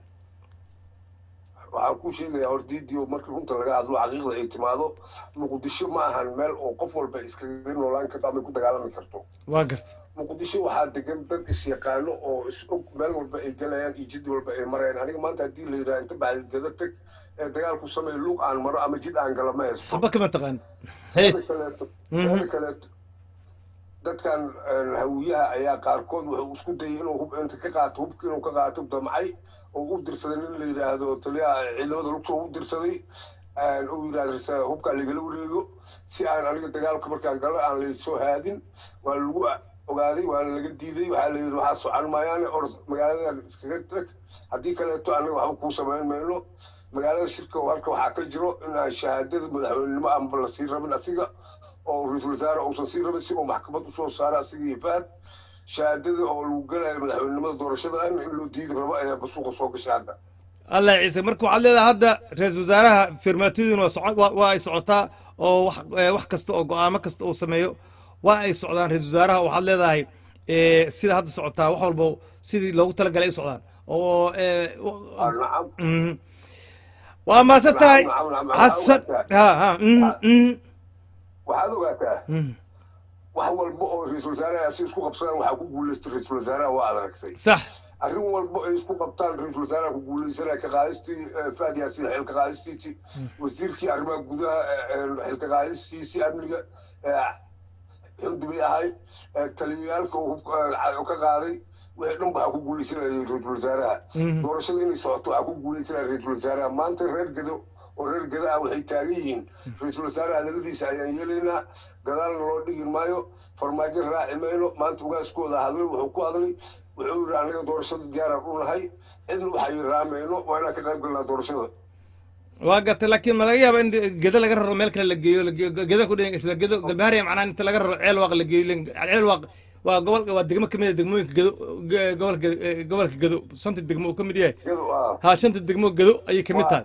waxaan kuu sheegayaa hordiidio markii runta laga hadlo xaqiiqda ay timaado muqdisho ma ahan meel oo qof walba iskaga noolaan karto ama ku dagaalami karto waa garta muqdisho waxaa degan dad isyaqaano oo is og meel walba ay gelayaan iyo jid walba ay marayaan aniga maanta haddii la yidhaha inta baxdada teg ee dagaal ku sameeya luuq aan maro ama jid aan gala ma haysto waxba kama taqaan Mida kaleeto mida kaleeto dadkan een, hawiyaha ayaa qaarkood wuxuu isku dayay inuu hub inta ka qaato hubka inuu ka qaato damcay oo u dirsaday nin la yidhaahdo taliyaha ciidamada lugta u dirsaday een, uu yidhahdo "Risa- hubka lagala wareego si aan aniga dagaalka markaan galo aan laysoo haadin waa lagu ogaaday waana laga diiday waxaa la yidhi waxaa socon maayaane orod magaaladan iskaga tag haddii kaleeto anaga waxba kuu samayn mayno magaalada shirka oo halka waxaa ka jiro in aan shahaadada madaxweynenimo aanba la sii rabin asiga oo ra-iisul wasaare uusan sii rabin si uu maxkamad usoo saaro asiga iyo fahad shahaadada oo lagu galayo madaxweynenimada doorashada ahna in loo diidi rabo ayaa basuuqa soo gashay hadda allah ciise marka waxaad leedahay hadda ra-iisul wasaaraha firmaatooyaduna waa soco- waa- waa ay socotaa oo wax eh, wax kasta oo go-aamo kasta uu sameeyo waa ay socdaan ra-iisul wasaaraha waxaad leedahay eh, sida hadda socotaa wax walba sidii loogu talagalay ay u socdaan oo eh, w- Ah, nacam mhm. waa maasan tahay Nacam, nacam, nacam. xasan ha ha mhm, mhm, waxaad ogaataa mhm. wax walba oo ra-iisul wasaaraha si isku qabsadaan waxaa ku guulaystay ra-iisul wasaaraha waa adaragtay sax arrin walba ay isku qabtaan ra-iisul wasaaraha ku guulaysanaya ka qaadistii eh, faad yaasiin xilka qaadistiisii wasiirkii arrimaha gudaha eh, eh, xilka qaadistiisii amniga eh, xildhibay ahay eh, taliyayaalka uu eh, ka qaaday wixii dhan waxaa ku guulaysanayay ra-iisul wasaaraha Mhm. doorashada inay socoto waxaa ku guulaysanaya ra-iisul wasaaraha maanta reer gado oo reer gada ah waxay taagan yihiin ra-iisul wasaare hadaladiisa ayaan yeelaynaa gadaalna loo dhigi maayo farmaajo raaci mayno maanta ugaaskooda hadlay wuxuu ku hadlay wuxuu yidhi anaga doorashada diyaaraan u nahay cidna waxay raamayno waa inaan ka qayb galnaa doorashada waa gartay laakiin ma laga yaaba in geda laga raro meel kale la geeyo la geeyo geda ku dhigan isla gedo galbahaariya macnaha inta laga raro ceel waaq la geeyo len- ceel waaq waa gobol waa degmo kamid a degmooyinka gedo ge- gobolka eh, gobolka gedo shanta degmo uu ka mid yahay iyado ah ha shanta degmo gedo ayay kamid tahay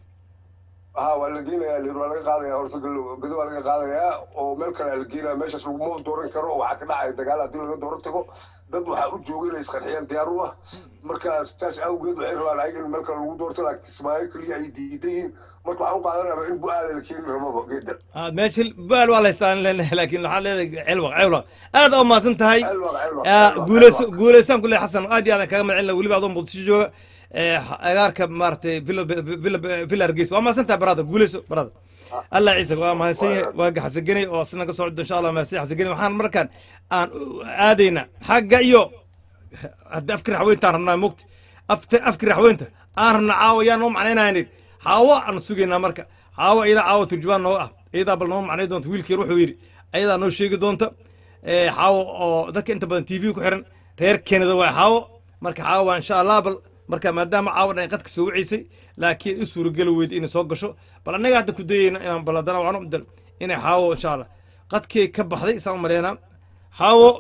ha waa la geenayaa lir waa laga qaadaya horta gado gado waa laga qaadayaa oo meel kale la geenaya meeshaas laguma dooran karo waxaa ka dhacaya dagaal haddii laga dooran tago dad waxaa u jooga inay isqarxiyaan diyaar u ah marka saas awgeed waxay rabaan ayaga in meel kale lagu doorto laakiin kismaayo keliya ay diidan yihiin marka waxaan u qaadanaya in bu-aala la keeni rababa geeda Ah, meesha baal waa la haystaa aan leenahay laakiin waxaan leedahay ceel waaq ceel waaq aad aa umahadsan tahay Ceel waaq, ceel waaq, Ah, ceel waaq, guuleyso ceel waaq. guuleysaan kule xasan aad iyo aad aan kaga magacin weliba adoo muqdisho jooga eh, agaarka maaragtay villa villa villa hargeysa waa mahadsan tahay brother guuleyso brother allah ciise waa mahadsan yahay waa xasagenay oo asna ka socdo insha allah mahadsan xasagenay waxaan markaan aan u aadayna xagga iyo hadda afkii raxweyntaan rabnaa mogti afta afkii raxweynta aan rabnaa caawa yaa noo macnaynaynin xaawo aan sugaynaa marka xaawo iyadaa caawa turjubaan noo ah iyadaa bal noo macnay doonta wiilkii yar wuxuu yidhi ayadaa noo sheegi doonta Eh, xaawo oo dadka inta badan tv ku xiran reer kenada waa xaawo marka xaawo waa insha allah bal marka maadaama caawa dhan ay qadka soo waceysay laakiin i suurageli weyda inay soo gasho bal annaga hadda ku dayeyna inaan bal haddana waxaan u dal inay xaawo insha allah qadkii ka baxday isaan u maleynaa xaawo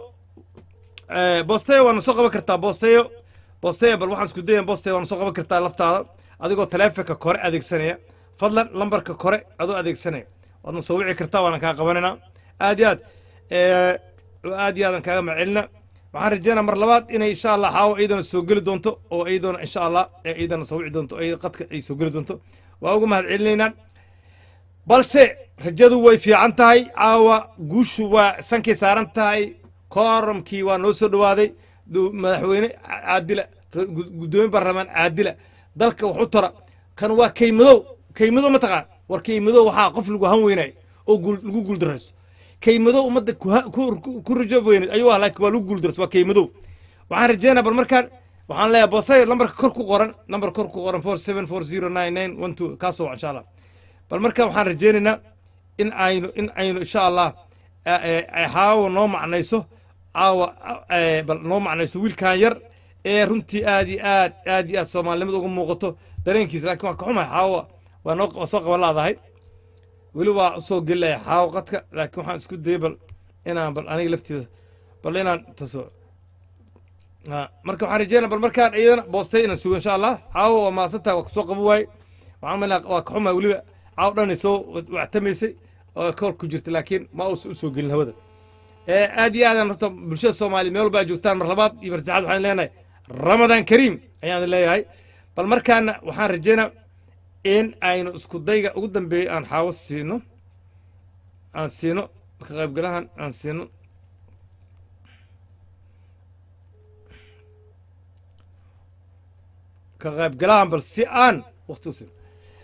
Eh, bosteyo waana soo qaban kartaa bosteyo bosteyo bal waxaan isku dayan bosteyo waana soo qaban kartaa laftaada adigoo taleefonka kore adeegsanaya fadlan lambarka kore adoo adeegsanaya waadna soo wici kartaa waana kaa qabanayna aad iyo aad eh, aad iyo aadan kaaga macelina waxaan rajeynaa mar labaad inay insha allah xaawo iyadana soo geli doonto oo iyadana insha allah eh, iyadana soo wici doonto oo qadka ay soo geli doonto waa uga mahad celinaynaa balse rajadu way fiican tahay caawa guushu waa sankay saaran tahay kooramkii waa noo soo dhowaaday du- madaxweyne caadila ra- gu- guddoomiye baarlamaan caadila dalka wax u tara kan waa kaymadow kaymadow mataqaan war kaymadow waxaa qof lagu han weynay oo guul- lagu guuldarayso kaymadow ummadda ku ha- ku- ku- ku rajo weyneed ayuu ah laakiin waa lagu guuldarayso waa kaymadow waxaan rajeynaa bal markaan waxaan leeyahay boosay lambarka kor ku qoran lambar kor ku qoran four seven four zero nine nine one two kaasoo wac insha allah bal marka waxaan rajeynaynaa in aynu in aynu insha allah eh, eh, ay xaawo noo macnayso caawa eh, bal noo macnayso wiilkan yar ee runtii aad iyo aad aad iyo aad soomaalinimada uga muuqato dareenkiisa laakiin waa ka xumahay xaawo waa noo waa soo qaban laadahay weli waa usoo gelilaya xaawo qadka laakiin waxaan isku dayay bal inaan bal aniga lafteeda bal inaan taso Ha, marka waxaan rajeynaa bal markaan iyadana boostay inaan sugo insha allah caawo waa maasantaha waa kusoo qaban waaye waxaan malaa waa ka xumaa weliba caawo dhan ay soo wactamaysay oo kool ku jirta laakiin ma uusan usoo gelin hawada Eh, aad iyo aadaan horta bulshada soomaaliya meel walba ay joogtaan mar labaad iyo mar saddexaad waxaan leenahay ramadaan kariim ayaan leeyahay bal markaana waxaan rajeynaa in aynu isku dayga ugu dambeeyey aan xaawo siino aan siino ka qaybgalahan aan siino ka qaybgalahan bal si aan waqti u siino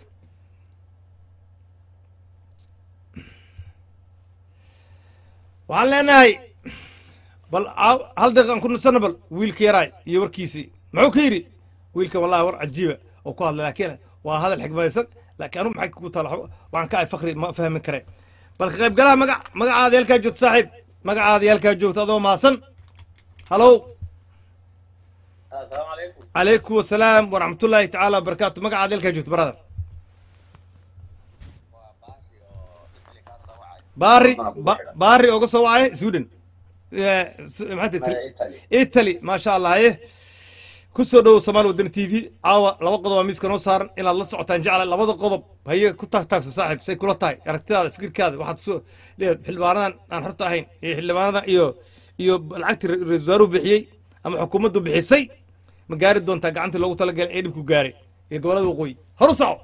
waxaan leenahay bal aa- hal daqiiqa aan ku nasano bal wiilka yaraay iyo warkiisii muxuu ka yidhi wiilka wallahi war cajiiba oo ku hadlay laakiin waa hadal xigmadaysan laakiin anu maxay kugu taala waxaan ka ay fakri ma fahmin kare bal ka qaybgalaha magac magacaada yalkaa joogto saaxiib magacaada yalkaa joogto adoo maasan halow السلام عليكم calaykum wasalaam waraxmatullaahi tacaala wabarakaatu magacaada yalkaa joogto brother baari ba- baari oga soo wacay sweden Eh, s- maxaa tihi maya italy italy maasha allah haye ku soo dhowow soomaali wadani t v caawa laba qodob aa miiska noo saaran inaad la socotaan jecla labada qodob haye ku taagtaagso saaxiib say kula tahay aragtidaada fikirkaada waxaad soo leedahay xildhibaanadan aan xorta ahayn iyo xildhibaanadan iyo iyo lacagtii ra- ra-iisul wasaaruhu bixiyey ama xukuumaddu bixisay ma gaari doontaa gacantii loogu talagalay ee dhibku gaaray iyo gobolada waqooyi horu soco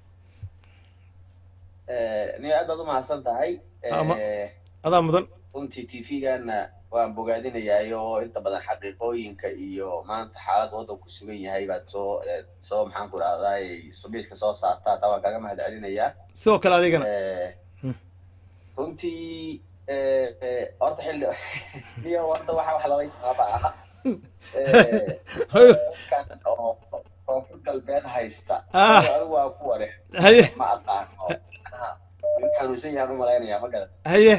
ni aad baad u mahadsan tahay Ama- Eh, adaa mudan runtii tv-gana waan bogaadinayaay oo inta badan xaqiiqooyinka iyo maanta xaalad waddan ku sugan yahay baad soo eh, soo maxaan ku rahdaay subiiska soo saartaa taa waan kaaga mahad celinayaa sidoo kale adigana Eh, runtii eh, eh, horta xilli niyo horta waxa wax lala yaaba aha Eh, kan oo koonfur galbeed haysta Ah. anigu waa ku ware haye ma aqaano macnaha inuu xanuunsan yahaan u malaynayaa ma garan haye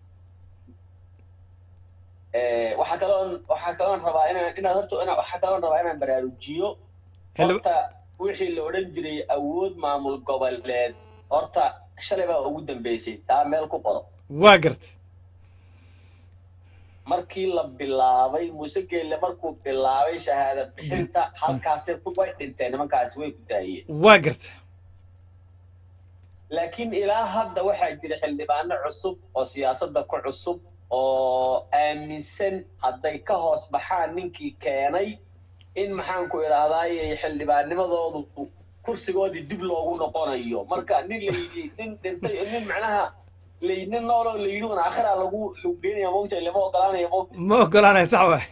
Eh, waxaa kaloon waxaa kaloon rabaa inaan inaad horta ina waxaa kaloon rabaa inaan baraarujiyo Xildhib- horta wixii la odhan jiray awood maamul goboleed horta shalay baa ugu dambeysay taa meel ku qoro waa gartay markii la bilaabay muuse geelle markuu bilaabay shahaada bixinta halkaasi ku- way dhinteen nimankaasi way ku daayeen waa gartay laakiin ilaa hadda waxaa jira xildhibaano cusub oo siyaasadda ku cusub oo aaminsan hadday ka hoos baxaan ninkii keenay in maxaanku idhahdaaye xildhibaannimadoodu kursigoodii dib loogu noqonayo marka nin layidhi nin dhintay nin macnaha lay nin nooloo layidhi un aakhira lagu lagu geenaya moogta lama ogolaanaya moogta ma ogolaanaya sax waay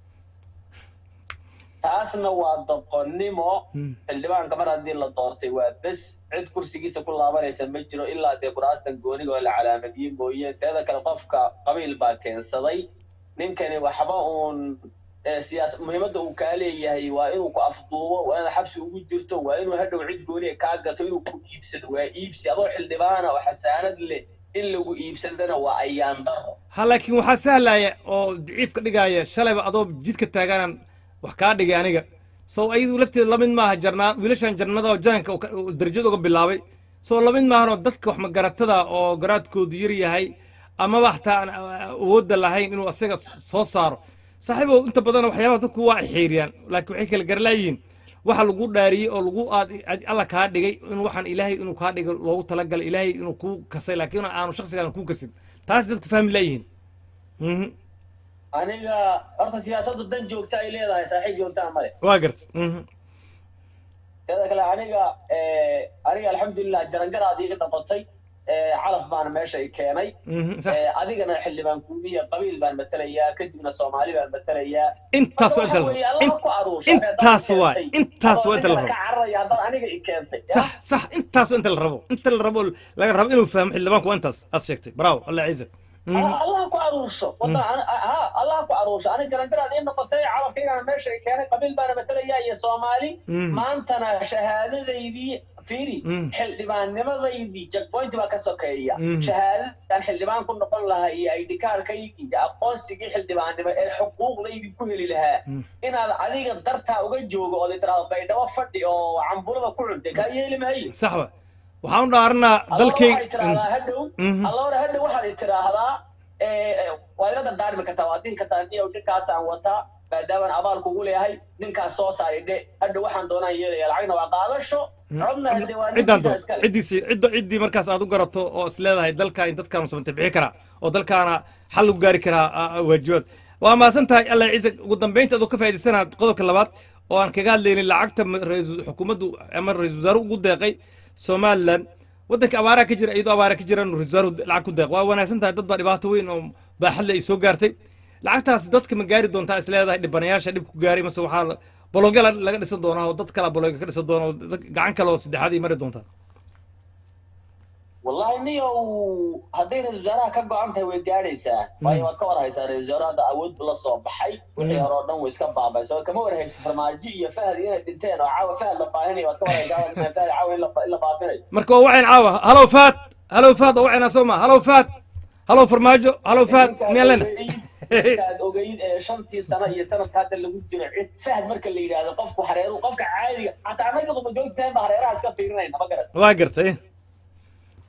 taasna waa doqonnimo Hmm. xildhibaanka mar haddii la doortay waa bes cid kursigiisa ku laabanaysa ma jiro ilaa dee kuraastan gooniga oo la calaamadiyey mooyeen teeda kale qofka qabiil baa keensaday ninkani waxba uun eh, siyaas muhiimadda uu kaa leeyahay waa inuu ku afduubo waa inaad xabsi ugu jirto waa inuu hadhow cid gooniga kaa gato inuu ku iibsado waa iibsi adoo xildhibaana oo xasaanad leh in lagu iibsadana waa ayaan daro ha laakiin waxaa sahlaya oo daciif ka dhigaya shalayba adoo jidka taagaanan wax kaa dhigay aniga so ayadu lafteeda lamid maaha jarnaa wiilashan jarnada oo jananka uu ka- uu darajada uga bilaabay so lamid maahan oo dadka wax magaratada oo garaadkoodu yar yahay amaba hataa aan awoodda lahayn inuu asaga soo saaro saaxiibow inta badan waxyaabaha dadku waa xeeriyaan laakiin waxay kala garlaayihiin waxa lagu dhaariyey oo lagu aad aad- alla kaa dhigay in waxaan ilaahay inuu kaa dhigay loogu talagalay ilaahay inuu kuu kasay laakiin aanu shakhsigaan kuu kasin taas dadku fahmi laayihiin Mhm. aniga horta siyaasaddu dan joogta ay leedahay saaxiib joogtaa male waa garta Mhm. teeda kale aniga eh, aniga alxamdulilah jarangaraad iga noqotay eh, calaf baana meesha i keenay Mhm, sax Eh, adigana xildhibaan kuumiya qabiil baan matelayaa kadibna soomaali baan matelayaa intaas waa inta la Waxa weeye, rabo Allah In- ku aruurshay, intaas haddaad i waay keentay. intaas waa Adoo inta la ninka rabo ka cararaya haddaad aniga i keentay ya? sax sax intaas waa inta la rabo inta la rabo laga rabo inuu fahmo xildhibaanku waa intaas aad sheegtay bravo allah ciise Mhm. Ah, allah ku aruursho Wadda- ana- ah, ha allah ku aruursho ani jarangaraad ii noqotay calafkaygana meesha i keenay qabiil baana matelayaa iyo soomaali Mhm. maantana shahaadadaydii fiiri Mhm. xildhibaannimadaydii checkpoint baa ka sokeeya Mhm. shahaadadan xildhibaan ku noqon lahaa iyo id kaarkaygii iyo aqoonsigii xildhibaannimo ee xuquuqdaydii ku heli lahaa Mhm. inaad adiga dartaa uga joogo ood tiraahdo baydhabo fadhi oo cambulada ku cunte kaa yeeli mahaye sax wa waxaan u dhaaranaa dalkay dalkayga tiraahdaa hadhow Mhm. alloora hadhow waxaad tiraahdaa waad ila dardaarmi kartaa waad dhihi kartaa niyow ninkaasaan wataa maadaamaan abaal kugu leeyahay ninkaas soo saari dhe hadhow waxaan doonaan yeelaya lacagna waa qaadasho codna hadee waa ciddaan ninkiisa doon iskale ciddiisi cidda ciddii markaas aad u garato oo is leedahay dalkaan dadkaan samante bixi karaa oo dalkaana xal lagu gaari karaa ah, ah, waajibaad waa mahadsan tahay allah ciise ugu dambeynta adoo ka faa'idaysana qodobka labaad oo aan kaga hadlaynin lacagta ma- ra'iisul- xukuumaddu ama ra-iisul wasaaruhu ugu deeqay somaliland waddanka abaaraha ka jira iyadoo abaara ka jiraan ra-iisul wasaaruhu lacag ku deeq waa wanaagsan tahay dad baa dhibaato weyn oo baaxadle ay soo gaartay lacagtaas dadka ma gaari doontaa is leedahay dhibanayaasha dhib ku gaaray mase waxaa la- bologya la- laga dhisan doonaa oo dad kala bologya ka dhisan doona oo dad- gacan kale oo saddexaad ay mari doontaa wallahi niyow hadday ra-isul wasaaraha ka go-an tahay way gaadhaysaa waayo waad ka war haysaa ra-isul wasaare hadda awood bu la soo baxay wixii hore oo dhan way iska baabay soo kama war haysa farmaajo iyo fahad inay dhinteen oo caawa fahad la baahinayo waad ka war haysaa fahad caawa in la in la baafinayo marka waa wacayn caawa halow faad halow faad waa wacaynaa soo ma halow faad halow farmaajo halow faad miyaan lena markaad ogeyd ee shantii sano iyo sanadka hadda lagu jiro cid fahad marka la yidhaahdo qofku hareeru qofka caadiga xataa anaga quma joogtahay ba hareeraha iska fiirinayna ma garan waa gartay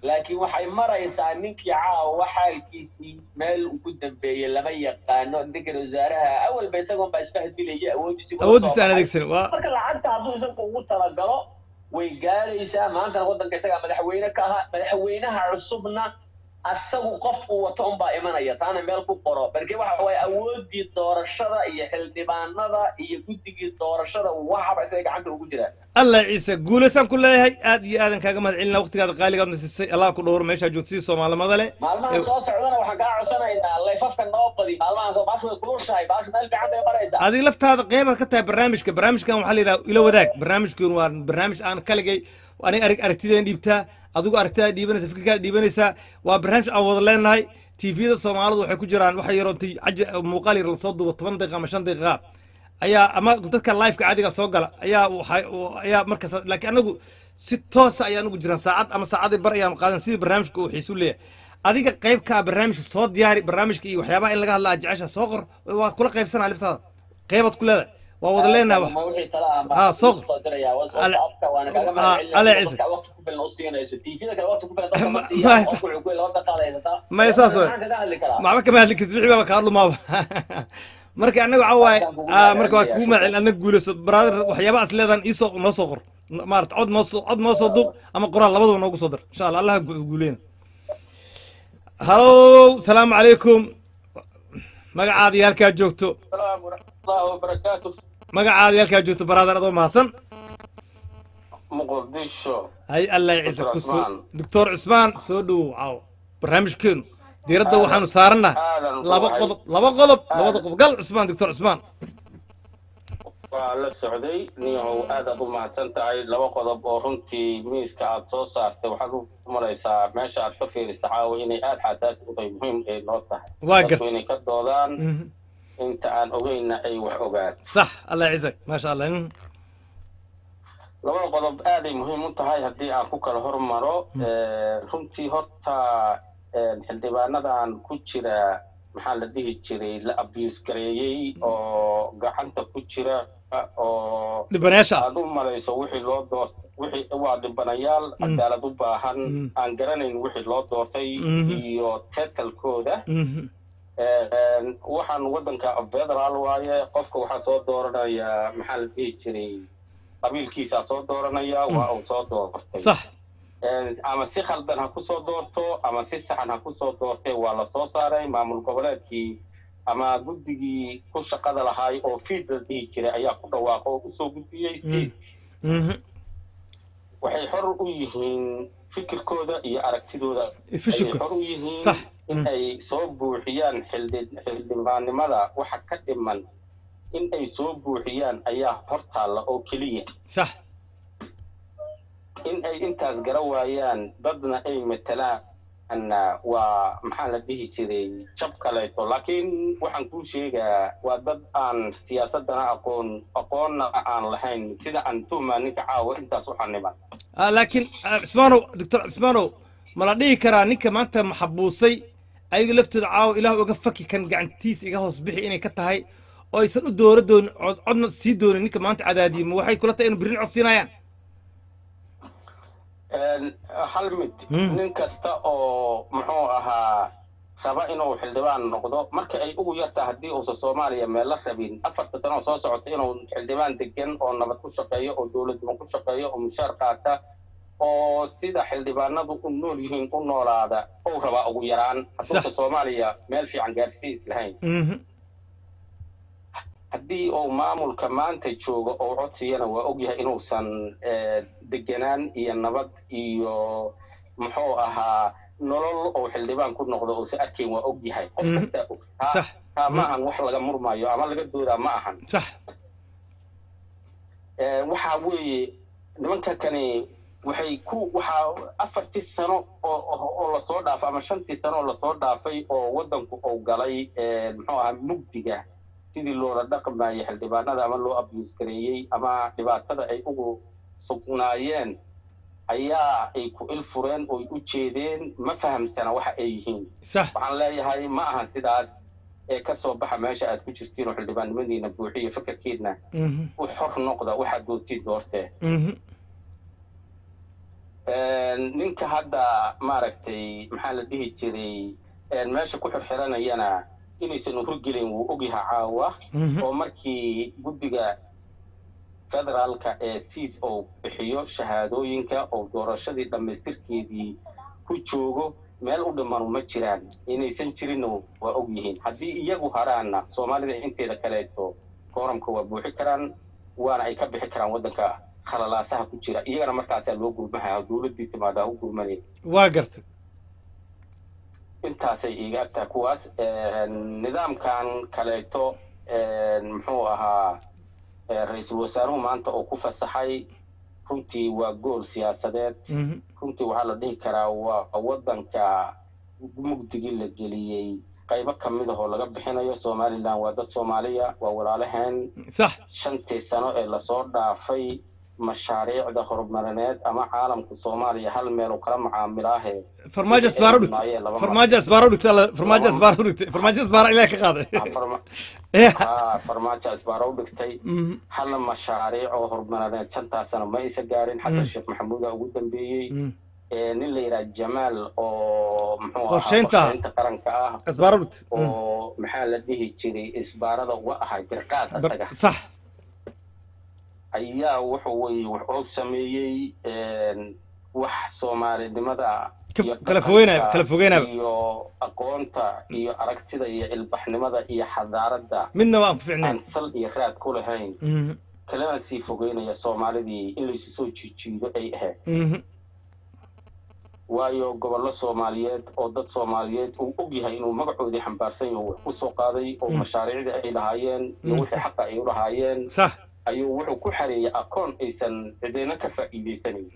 laakiin waxay maraysaa ninkii caawa xaalkiisii meel ugu dambeeyey lama yaqaano ninkan wasaaraha awalba isagoon baa isbahdilaya awoodiisi awooddiisa aan adeegsanin waa marka lacagta hadduu isagu ugu talagalo way gaaraysaa maantana waddanka isagaa madaxweyne ka ahaa madaxweynaha cusubna asagu qof uu wato unbaa imanaya taana meel ku qoro barke waxa waaye awoodii doorashada iyo xildhibaanada iyo guddigii doorashada waxaba isaga gacanta ugu jiraa allah ciise guulaysaan ku leeyahay aad iyo aadan kaaga mahad celina waqtigaada qaaligaadna siisay allah ku dhowr meeshaa joogtay soomaalimada leh maalmahan soo socdana waxaan kaa codsanaynaa layfafka noo badi maalmahan soo baashu way kulushahay baashu meel fiican bay maraysaa adiga laftaada qeybaad ka tahay barnaamijka barnaamijkan waxaa la yidhaha ila wadaag barnaamijkan waa barnaamij aan kaligay ani arag aragtideen dhiibtaa adigu aragtidaa dhiibanaysa fikirkaa dhiibanaysaa waa barnaamij aan wada leenahay tvda soomaalidu waxay ku jiraan waxa yaroontay muuqaal yar lasoo duubo toban daqiiqa ama shan daqiiqa ayaa ama dadka liveka caadiga soo gala ayaa waxay ayaa markaas laakiin anagu si toosa ayaan ugu jiraan saacad ama saacadii bar ayaan qaadan sidii barnaamijka uu xiisu leeyahay adiga qayb ka ah barnaamijka soo diyaari barnaamijka iyo waxyaabaha in laga hadla aad jecesha soo qor waa kula qaybsanaa liftaada qaybaad ku leedahay waa wada leenahay wax Ma wixii tala ah Ah, baan soo kuu qor. soo dirayaa Ale- whatsappka waana kaaga Ah, mahadcelinaya Ale dadka Ciise. waqti ku filan u siinayso tvda kale waqti ku filan dadka ma Ma- siiya ma- qofku wuxuu ku laba daqiiqaad haysataa Ma- saas waay. maxaan kaga hadli karaa maxba kama hadli kartid wixii baaba kaa dhumaaba marka anaga waxa waaye ah, marka waa kugu maacin anaga guulayso brother waxyaabahaas leedahan iisoo noo soo qor maarata cod noo soo cod noo soo duub ama qoraal labadaba noogu soo dir insha allah allah ha gu- guuleyna halow salaamu calaykum magacaada iyo halkaa joogto السلام ورحمة الله وبركاته magacaada iyo halkaa joogto brother adoo mahadsan muqdisho hay allah ciise Dr. ku soo Cusmaan. doctor cusmaan soo dhowow caawo barnaamijkeenu diiradda waxaanu saaranaha aadan ku laba wahay. qodob laba qodob labada qodob gal cusmaan doctor cusmaan waa la socday niyahow aad aad u mahadsan tahay laba qodob oo runtii miiska aad soo saartay waxaad u maraysaa meesha aad ka fiirisa caawa inay aad xasaasi u tahay muhiim ay noo tahay Waa Dadku gar- inay ka doodaan Mhm. inta aan ogeyna ay wax ogaan صح الله يعزك ما شاء الله مم. labada qodob aaday muhiim u tahay haddii aan ku kala hormaro Eh, runtii horta eh, xildhibaanadan ku jira maxaa la dhihi jiray la abuse gareeyey oo gacanta ku jira oo dhibanayaasha aad u malayso wixii loo door wixii waa dhibanayaal cadaalad u baahan Mm. aan garanayn wixii loo doortay Mhm. iyo teetalkooda Mhm. Een, waxaan waddanka federaal waaye qofka waxaa soo dooranaya maxaa la dhihi jiray qabiilkiisaa soo dooranaya waa uu soo doortay صح Een, ama si khaldan ha kusoo doorto ama si saxan ha kusoo doortay waa la soo saaray maamul goboleedkii ama guddigii ku shaqada lahaay oo fiid la dhihi jiray ayaa ku dhawaaqo oo usoo gudbiyey si Mhm. waxay xor u yihiin fikirkooda iyo aragtidooda fikirkooda. ayay xor u yihiin Sax. in Mm. ay soo buuxiyaan xildi- xildhibaannimada waxa ka dhiman in ay soo buuxiyaan ayaa hor taalla oo keliya صح in ay intaas gara waayaan dadna ay matalaanna waa maxaa la dhihi jiray jab kaleeto laakiin waxaan kuu sheegaa waa dad aan siyaasadana aqoon aqoonna aan lahayn sida aan tuhmaa ninka caawa intaas u xaniban آه لكن آه، عثمانو دكتور عثمانو ما لا dhihi karaa ninka maanta maxabuusay ayaga laftooda caawa ilaah uga faki kan gacantiisa iga hoos bixi inay ka tahay oo aysan u dooro doonin cod codna sii doonin ninka maanta cadaadiyey ma waxay kula tahay inuu birrin cod siinayaan Een, hal mid Mm. nin kasta oo muxuu ahaa raba inuu xildhibaan noqdo marka ay ugu yartaa haddii uusan soomaaliya meel la rabin afarta sano oo soo socota inuu xildhibaan degan oo nabad ku shaqeeyo oo dowladnimo ku shaqeeyo oo mushaar qaata oo sida xildhibaanadu u nool yihiin u noolaada ou rabaa ugu yaraan hadduusan soomaaliya meel fiican gaarsii islahayn Mhm. haddii uu maamulka maanta joogo oo codsiyana waa ogyahay inuusan eh, degenaan iyo nabad iyo muxuu ahaa nolol oo xildhibaan ku noqdo uusan arkayn waa ogyahay qof Mhm. kastaa og Taa- صح taa ma ahan wax laga murmayo ama laga doodaa ma ahan صح Eh, waxa weeye nimanka kani waxay ku waxaa afartii sano oo oo- oo lasoo dhaafay ama shantii sano oo lasoo dhaafay oo waddanku uu galay eh, muxuu ahaa mugdiga sidii loola dhaqmayay xildhibaanada ama loo abuse gareeyey ama dhibaatada ay ugu sugnaayeen ayaa ay ku il fureen oy u jeedeen ma fahamsana waxa ay yihiin صح waxaan leeyahay ma ahan sidaas ee ka soo baxa meesha aad ku jirtiin oo xildhibaannimadiina buuxiya fikirkiidna Mhm. u xor noqda waxaad doontiin doortee Mhm. ninka hadda maaragtay maxaa la dhihi jiray meesha ku xirxiranayana inaysan uhurgelin wuu ogyaha caawa oo markii guddiga federaalka ee siis oo bixiyo shahaadooyinka oo doorashadii dhammaystirkeedii ku joogo meel u dhimanu ma jiraan inaysan jirinna waa og yihiin haddii iyagu haraanna soomaalida inteeda kaleeto kooramka waa buuxi karaan waana ay ka bixi karaan waddanka khalalaasaha ku jira iyagana markaasaa loo gurmahaya dowladdii timaadaa u gurmanay waa gartay intaasay iiga agtahay kuwaas nidaamkan kaleeto muxuu ahaa ra-iisul wasaaruhu maanta oo ku fasaxay runtii waa gool siyaasadeed runtii waxaa la dhihi karaa waa waddanka mugdigii la geliyey qaybo ka mid ahoo laga bixinayo somalilan waa dad soomaaliya waa walaalaheen sax shantii sano ee lasoo dhaafay mashaariicda horumarineed ama caalamka soomaaliya hal meel oo kala macaamilaahe farmaajo asbaaro dhigtay farmaajo asbaaro dhigtay alla farmaajo asbaaro dhigtay farmaajo asbaaro ilaah ka qaaday ha farmaajo asbaaro u dhigtay halna mashaariic oo horumarineed shantaas sano ma isa gaarin xasan sheekh maxamuuda ugu dambeeyey nin la yidhaha jamaal oo muxuu ahaa Qorsheynta. qorsheynta qaranka ah asbaaro dhigtay oo maxaa la dhihi jiray isbaarada uga ahay birqaad asaga sax ayaa wuxuu weye wuxuu sameeyey wax soomaalinimada Ka- iyo kala fogeynaya- dhaqanka kala fogeynaya. iyo aqoonta iyo aragtida iyo ilbaxnimada iyo xadaaradda midna waan ku ficnayn aan sal iyo raad ku lahayn kalena sii fogeynaya soomaalidii in laysu soo jiijiido ay ahayd waayo gobollo soomaaliyeed oo dad soomaaliyeed uu og yahay inuu magacoodii xambaarsan yaho wax ku soo qaaday oo mashaariicdii ay lahaayeen iyo wixii xaqa ay u lahaayeen sax ayuu wuxuu ku xareeyey akoon aysan cidina ka faa'iidaysanayn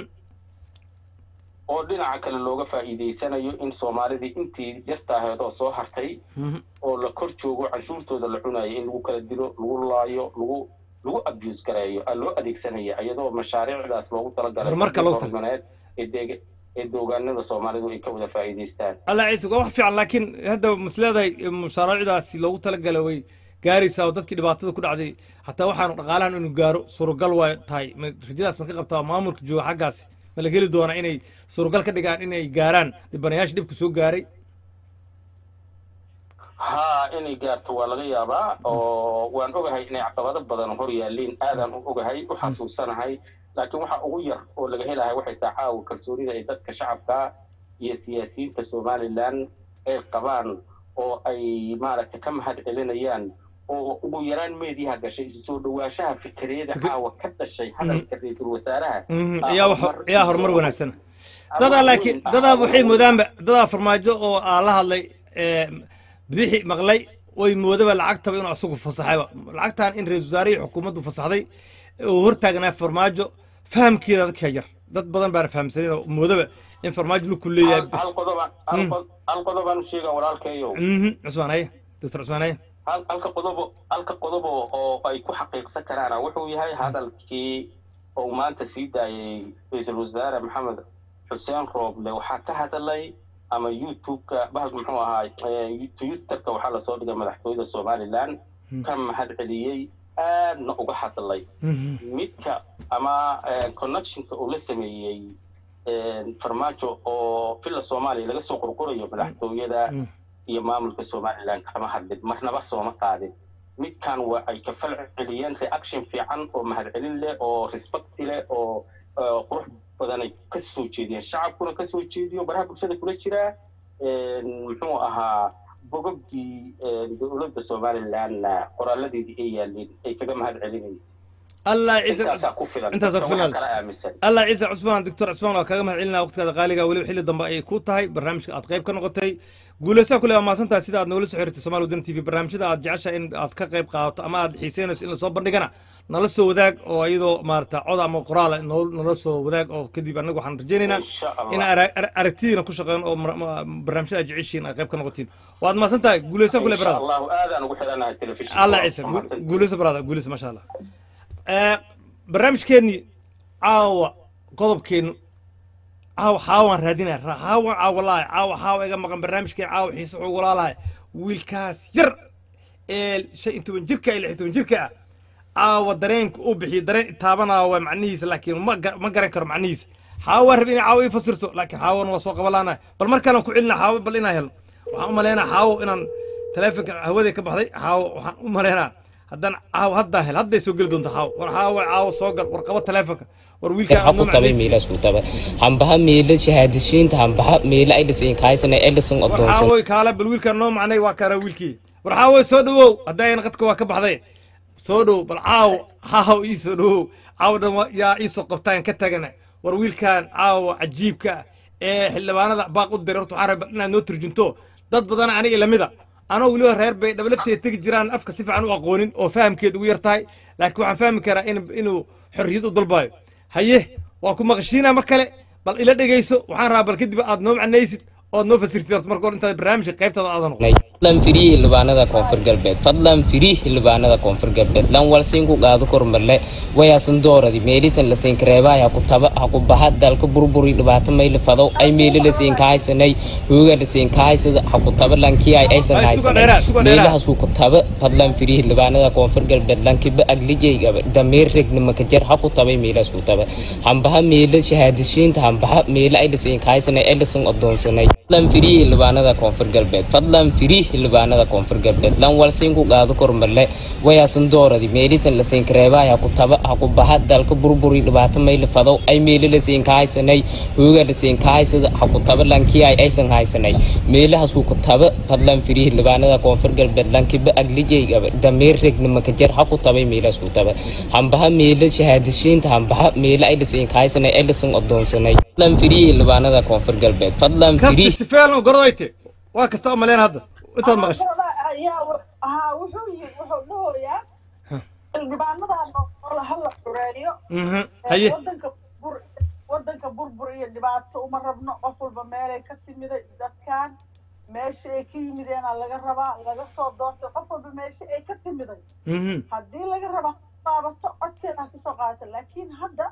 oo dhinaca kale looga faa'iidaysanayo in soomaalidii intii yartaaheed oo soo hartay oo la kor joogo canshuurtooda la cunayo in lagu kala dilo lagu laayo lagu lagu abuse gareeyo aa loo adeegsanaya iyadoo mashaariicdaas loogu talagalay Horumarka loogu tala- horumareed ee deega ee doogaanada soomaalidu ay ka wada faa'iidaystaan alla ciise waa wax fiican laakiin hadda masleedahay mushaaraacdaasi loogu talagalay way gaaraysaa oo dadkii dhibaatada ku dhacday xataa waxaanu dhaqaalahan inuu gaaro suuragal waa tahay ma- rajadaas ma ka qabtaa maamulka jooga xaggaasi ma la heli doonaa inay suuragal ka dhigaan inay gaaraan dhibanayaasha dhibka soo gaaray haa inay gaarto waa laga yaabaa oo waan ogahay inay caqabado badan hor yaalliin aadaan u ogahay u xasuusanahay laakiin waxa ugu yar oo laga helahay waxay tahay caawa kalsoonida ay dadka shacabka iyo siyaasiyiinta somalilan ay qabaan oo ay maaragtay ka mahad celinayaan oo ugu yaraan meediyaha gashay isu soo dhawaanshaha fikriyada Fikir- caawa ka dhashay hadalka ra-iisul wasaaraha Mhm, aa ayaa wax horumar ayaa iyo- horumar wanaagsan ama dadaa weyn laakiin ah, dadaa ama waxay weyn. moodaanba dadaa farmaajo oo aan la hadlay ee, bixi maqlay way moodaba lacagtaba inuu asagu fasaxayba lacagtan in ra-isul wasaarihii xukuumaddu fasaxday oo hortaagnaa farmaajo fahamkeeda dadka yar dad badan baana fahamsanin oo moodaba in farmaajo luku leeyahay hal hal qodoba hal qod- hal qodobaan u sheega walaalkayow Mhm, cusmaan haye doctor cusmaan haye hal- halka qodobo halka qodobo oo ay ku xaqiiqsan karaana wuxuu yahay hadalkii uu maanta sii daayay ra-iisul wasaare maxamed xuseen rooble waxaa ka hadlay ama youtube-ka bahalka muxuu ahaa eh, twitterka waxaa lasoo dhigay madaxtooyada somalilan ka mahad celiyey aadna uga hadlay Mhm, midka ama eh, connectionka uu la sameeyey eh, farmaajo oo villa soomaaliya laga soo qorqorayo madaxtooyada Mm. iyo maamulka somalilan kama hadlin marnaba sooma qaadin midkan waa ay ka fal celiyeen reaction fiican oo mahadcelin leh oo respect leh oo eh, qurux badan ay ka soo jeediyeen shacabkuna ka soo jeediyo baraha bulshada kula jira eh, muxuu ahaa bogogii eh, dowladda somalilanna qoraaladeedii ay yaalleen ay kaga mahad celinaysa allah ciise intaasaa ku filan intaasaa ku dadka filan. waxa kala aaminsan allah ciise cusmaan doctor cusmaan waa kaaga mahad celinaa waqtigaada qaaliga weliba xilli dambe ay ku tahay barnaamijka aad qayb ka noqotay guulaysaa kule waa mahadsantahay sida aad noola soo xiriirtay somaali wadan t v barnaamijyada aad jeceshahay in aad ka qayb qaadato ama aad xiiseynayso in lasoo bandhigana nala soo wadaag oo iyadoo maarata cod ama qoraala noo- nala soo wadaag oo kadib anagu waxaan rajaynaynaa insha allah in ara- ara- aragtidiina ku shaqeyn oo mar- ma- barnaamijyada aad jeceshiin aad qayb ka noqotiin waad mahadsantahay guulaysaa kule insha barada allahu aadaan ugu xidhanahay telefishinka allah Waa ciise ku mahadsantihiin. guulaysa barada guulaysa maasha allah Eh, barnaamijkeennii caawa qodobkeennu caawa xaawaan raadinaya ra- xaawan caawa lahay caawa xaawa iga maqan barnaamijkeen caawa xiise wuxuu walaalahay wiilkaas yar ee shan iyo toban jirka iyo lix iyo toban jirka ah caawa dareenka uu bixiyo dareen itaabanaa waa macnihiisa laakiin ma ga- ma garan karo macnihiisa xaawo waa rab inay caawo ii fasirto laakiin xaawona waa soo qabalaana bal markaanaan ku celina xaawo bal inaan helno waxaan u malaynaa xaawo inaan taleefonka hawadii ka baxday xaawo waxaan u malaynaa haddaan caawo haddaa hel hadday soo geli doonta xaawo war xaawo caawo soo gal war qabo taleefonka war wiilkaa aad noo haku tabay macnaysid meelaas ku taba hambaha meela shahaadishiinta hambaha meela ay dhisin kaysana edison war adoonsan xaawoy kaala bal wiilkaa noo macnay waa kaara wiilkii war xaawoy soo dhawow haddayna qadka waa ka baxday soo dhow bal caawo caawo ii soo dhawow caawo dhan waa- yaa ii soo qabtaan ka tagana war wiilkan caawo cajiibka ah ee xildhibaanada baaq u diray horta waxaan rabaa inaad noo turjunto dad badan aniga lamida anoo weliba reer bay dhabalafteeda tegi jiraan afka si fiican u aqoonin oo fahamkeed ugu yar tahay laakiin waxaan fahmi karaa in inuu xorriyad u dalbayo haye waa ku maqashiinaa mar kale bal ila dhegeyso waxaan rabaa bal kadib aad noo macnaysid ood noo fasirtid horta marka hore intaad barnaamijka qaybtada aadan noqon fadlan firii xildhibaanada koonfur galbeed fadlan firii xildhibaanada koonfur galbeed lan walsiin ku qaado kormarle wayaasan dooradi meelisan lasiin kareebaa ha ku taba ha ku baha dalka burburi dhibaato mayli fadow ay meeli lasiin kahaysanay hooga lasiin kahaysada ha ku taba lankii ay aysan Ay, suga haysanay dheeraa, suga dheeraa. meelahaas ku taba fadlan firii xildhibaanada koonfur galbeed lankiba aglijayga dameer regnima ka jar ha ku tabay meelahaas ku taba hambaha meela shahaadishiinta hambaha meela ay lasiin kahaysanay ay lasin adoonsanay fadlan firii xildhibaanada koonfur galbeed fadlan firii xildhibaanada koonfur galbeed lan walsiin ku qaado kormarle wayaasan dooradi meelisan lasiin kareebaa ha ku taba ha ku baha dalka burburi dhibaato mayli fadow ay meeli lasiin kahaysanay hooga lasiin kahaysada ha ku taba lankii ay aysan haysanay meelahaas ku taba fadlan firii xildhibaanada koonfur galbeed lankiba aglijayga dameer regnima ka jar ha ku tabay meelahaas ku taba hambaha meela shahaadishiinta hambaha meela ay lasiin kahaysanay ay lasin adoonsanay fadlan firii xildhibaanada koonfur galbeed fadlan kasti firii si fiican u gorodoyte waa kasta u malayn hadda intaad maqashay haa wuxuu yi wuxuu dhahoyaa xildhibaanadan oo hala xureeyo Mhm, haye wadanka bur wadanka burbur iyo dhibaato uma rabno qof walba meelay ka timiday dadkan meesha ay ka yimideena laga rabaa laga soo doortay qof walba meesha ay ka timiday Mhm, haddii laga rabaa qaabato codkeeda ha kasoo qaata laakiin hadda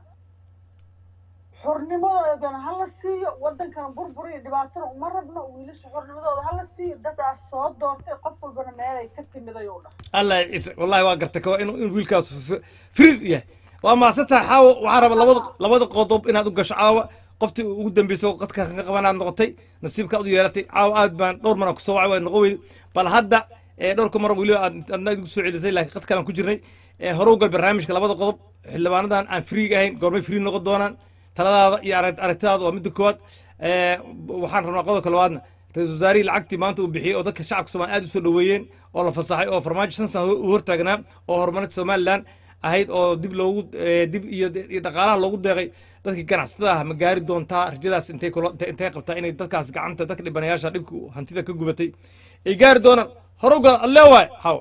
xornimadoodana hala siiyo wadankan burbur iyo dhibaatana uma rabno wiilasha xornimadooda hala siiyo dadaas soo doortay qof walbana meelay ka timiday oo dhan allah ya ciise wallahi waa gartay kawa inuu in wiilkaas f- firid yahay waa mahadsantahay xaawo waxaan rabaa labada labada qodob inaad u gasho caawa qoftii ugu dambeyso qadka ka qabanaad noqotay nasiibkaad u yeelatay caawa aad baan dhowr mana kusoo wacay waa noqon weyday bal hadda ee dhowrka mar weliba aad adna idigu soo celisay laakiin qad kalaan ku jirnay ee hore u gal barnaamijka labada qodob xildhibaanadan aan friiga ahayn goormay free noqon doonaan taladaada iyo arag- aragtidaada waa midda koowaad ee waxaan rabnaa qodobka labaadna ra-iisul wasaarihii lacagtii maanta uu bixiyey oo dadka shacabka soomaaliya aad u soo dhoweeyeen oo la fasaxay oo farmaajo shan sano u hortaagnaa oo horumarinta somalilan ahayd oo dib loogu eh, dib iyo iyo dhaqaalaha loogu deeqay dadkii ganacsatada ah ma gaari doontaa rajadaas intay kula intay- intay qabtaa inay dadkaas gacanta dadka dhibanayaasha dhibka hantida ka gubatay ay gaari doonaan hore uga alle waay haw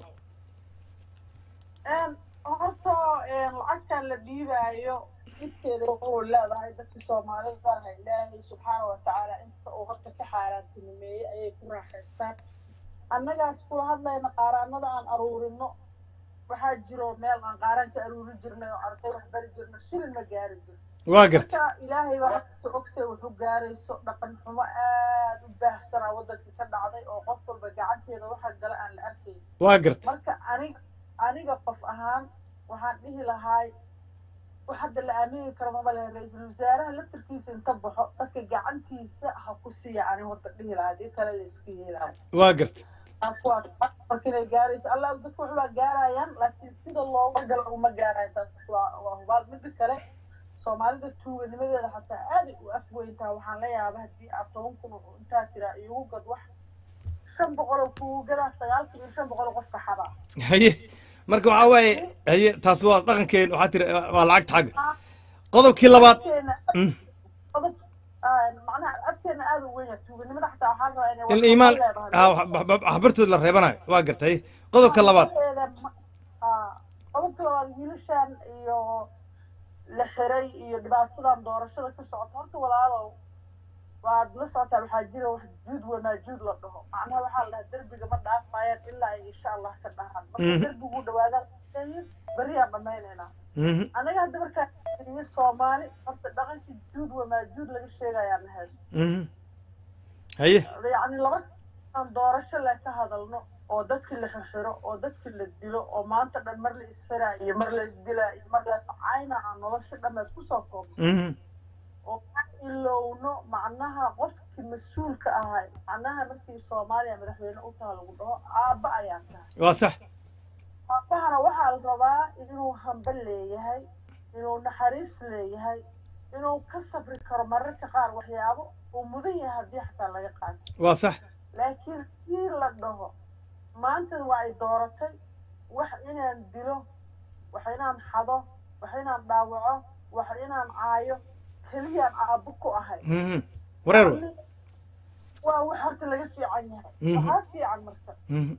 Een, horta een, lacagtan la dhiibaayo dhibkeeda oo leedahay dadka soomaalida ah ilaahay subxaana wa tacaala inta uu horta ka xaaraantinimeeyey ayay ku raaxaystaan annagaas kula hadlayna qaaraanada aan aruurino waxaa jiro meel aan qaaran ka aruuri jirnay oo arday wax bari jirno shilin ma gaari jirno waa garta marka ilaahay baa horta ogse wuxuu gaarayso dhaqan xumo aad u baahsanaa waddanka ka dhacday oo qof walba gacanteeda waxa gala aan la arkayn waa garta marka aniga aniga qof ahaan waxaan dhihi lahaay wax hadda la aamini karo mama lehe ra-iisul wasaaraha laftarkiisa inta baxo dadka gacantiisa ha ku siiya ani horta dhihi lahaa hadii kale la iska yeelaayo waa garta taas waa marka inay gaarayso allah dadku waxbaa gaarayaan laakiin sida looga galo uma gaarayo taas waa waa hubaal mida kale soomaalida tuuganimadeeda xataa aaday u afweyntaa waxaan la yaaba haddii aad toban kun oo intaa tiraa iigu gad wax shan boqol oo kuugu gadaa sagaal kun iyo shan boqol oo qofka xabaa haye marka waxaa waaye haye taas waa dhaqankeen waxaa tiri waa lacagta xagga qodobkii labaad afkeena Mm. qodob ah, macnaha afkeena aada u weyn yahay tuuganimada xataa waxaa rabaa inay in wax iimaan leedahay. ah, wax- wax- wax- waxbartood la reebanayo waa garta haye qodobka labaad Waxeeda ma- ah, qodobka labaad wiilashan iyo la xiray iyo dhibaatadan doorashada ka socota horta walaalow waad la socotaa waxaa jira wax juud wanaajuud la dhaho macnaha waxaa la dhahaa derbiga ma dhaafayaan ilaa ay insha allah ka dhahaan marka Mhm. derbigu dhawaadaan beriyaan dhamaynaynaa Mhm. anaga hadda markaa iyo soomaali horta dhaqankii juud wanaajuud laga sheegayaa na haysto Mhm. haye yacni laba aan doorasho le ka hadalno oo dadkii la xirxiro oo dadkii la dilo oo maanta dhan mar la isxiraa iyo mar la isdilaa iyo mar la iscayna aan nolosha dhammeed kusoo koobno Mhm. oo aan ilowno macnaha qofkii mas-uulka ahay macnaha markii soomaaliya madaxweyne u taha lagu dhaho aabba ayaa tahay waa sax aabahana waxaa la rabaa inuu hamba leeyahay inuu naxariis leeyahay inuu ka sabri karo mararka qaar waxyaabo uu mudan yahay haddii xataa laga qaato waa sax laakiin haddii la dhaho maanta waa ay dooratay wax inaan dilo wax inaan xado wax inaan dhaawaco wax inaan caayo keliyaan aabbo ku ahay Mhm. wareer wa. Yacni, waa wax horta laga fiican yahay Mhm. waxaa fiican marka Mhm.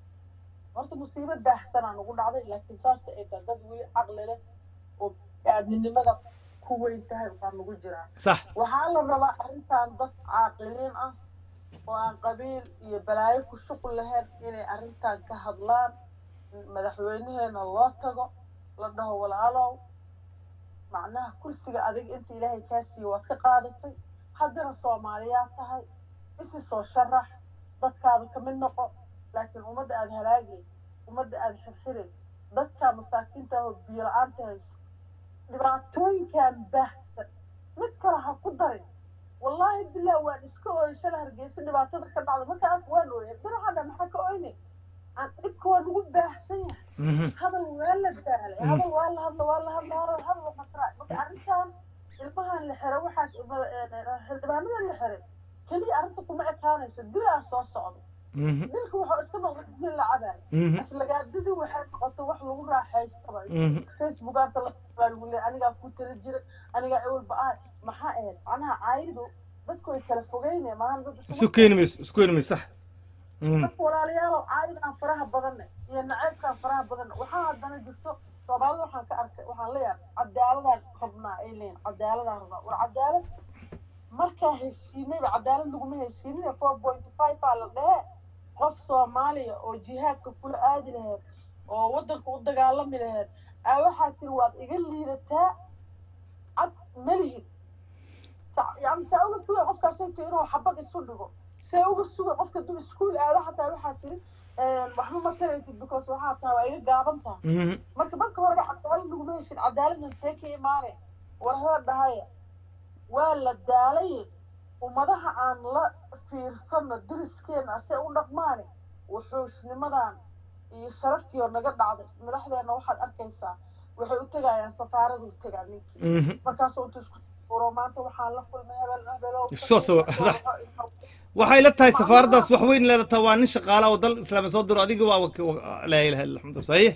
horta musiibo baahsanaa nagu dhacday laakiin saasta ay tahay dad weli caqli leh oo aadminimada ku weyn tahay waxaa nagu jiraa sax waxaa la rabaa arrintan dad caaqiliin ah oo aan qabiil iyo balaayo ku shuqul lahayn inay arrintan ka hadlaan madaxweynaheena loo tago la dhaho walaalow macnaha kursiga adiga inta ilaahay kaa siiye waad ka qaadatay haddana soomaaliyaad tahay isi soo sharax dadkaada ka mid noqo laakiin ummadda aada halaagay ummadda aada xirxiray dadka masaakiinta ah oo biyo la-aanta hayso dhibaatooyinkan baahsan mid kale ha ku darin wallaahi bilah waan iska ooyay shala hargeysa dhibaatada ka dhacda marka arka waan ooyay dinaxadha maxaa ka ooynay aan dhibka waa nagu baahsan yahay Mhm. hadal waa la daalay hadal waa la hadla waa la hadla hadal hadal waa qasraa marka arrintan ilmahan la xiray waxaa xildhibaanadan la xiray keliya arrinta kuma ekaanayso dilaa soo socdo Mhm. dilka wuxuu iska noqday dil la cabayo Mhm. aflagaadadii waxay noqotay wax lagu raaxaystaba Mhm. facebookaanta la baa lagu leeyahay anigaa ku tala jira anigaa ewelba ah maxaa ahayd macnaha caayidu dadku way kala fogeynaya maahan dad isu keeni mayso isu keeni mayso sax Mhm. dadka walaalayaalow caayidan faraha badanne iyo naceybkan faraha badanne waxaa haddana jirto soomaalida waxaan ka arkay waxaan leeyahay cadaaladaan rabnaa ay leeyihin cadaaladaan rabnaa war cadaalad markaa heshiinayba cadaalad laguma heshiinina four point five aa la dhehe qof soomaaliya oo jihaadka kula aadi laheed oo waddanka u dagaalami laheed aa waxaa tiri waad iga liidataa cad malihid Sa- yani saa uga sugay qofkaasayto inuu xabad isu dhigo see uga sugay qofka duu iskuul aado xataa waxaa tiri waxba ma taraysid because waxaa tahay waa iga gaaban tahay Mhm. marka marka horeba cadaalad laguma heshin cadaaladna intee ka imaane war heer dhahaya waa la daalay ummadaha aan la fiirsano diriskeena ase u dhaqmaane wuxuusnimadan iyo sharaftii oo naga dhacday madaxdeena waxaad arkaysaa waxay u tegayaan safaaradu u tegaa ninkii Mhm. markaasuu intu isku uro maanta waxaan la kulmay hebel hebelow Soo soo- sax. waxay la tahay safaaraddaas wax weyn leedataa waa nin shaqaala oo dal islaami soo diro adiga waa wak- wa- laa ilaha illa alxamdu saxiix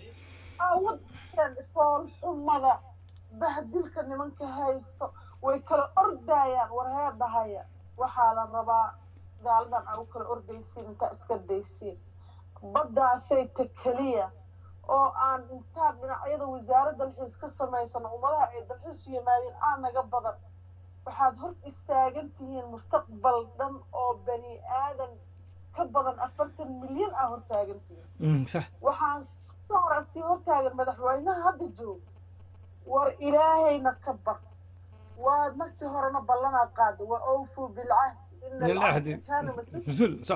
awadkan foolxumada bahdilka nimanka haysto way kala ordayaan war heer dhahaya waxaa la rabaa gaaladan aan u kala ordaysiin intaa iska daysiin baddaasay ta keliya oo aan intaa dhinacyada wasaarad dalxiis ka samaysano ummadaha ay dalxiis u yimaadeen aan naga badan waxaad hor istaagan tihiin mustaqbal dhan oo bani aadan ka badan afartan milyan aa hortaagan tihiin Mhm, sax waxaan ka hore sii hortaagan madaxweynaha hadda jooga war ilaahayna ka bar waa markii horena ballanaad qaada waa awfuu bilcahdi ina Ila alcahda ahdi. kaana mas-uul mas-uul sax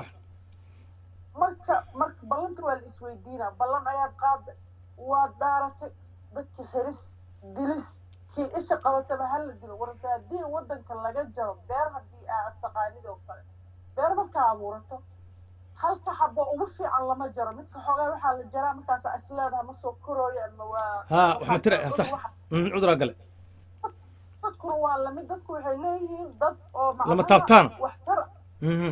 marka marka ballanta waa la isweydiinaa ballan ayaad qaada waad dhaaratay dadki xiris dilis kii isha qabataba hala dilo warta haddii waddanka laga jaro beer haddii aad taqaanid oo kale beer markaa abuurato halka xabo ugu fiican lama jaro midka xoogaa waxaa la jaraa markaasa isleedaha ma soo korooyo ama waa ها waxma tira waxaa- sax waxa- Mhm, cuduraa gale dadkuna waa lamid dadku waxay leeyihiin dad oo Lama macnaha taabtaan. waxtar Mhm,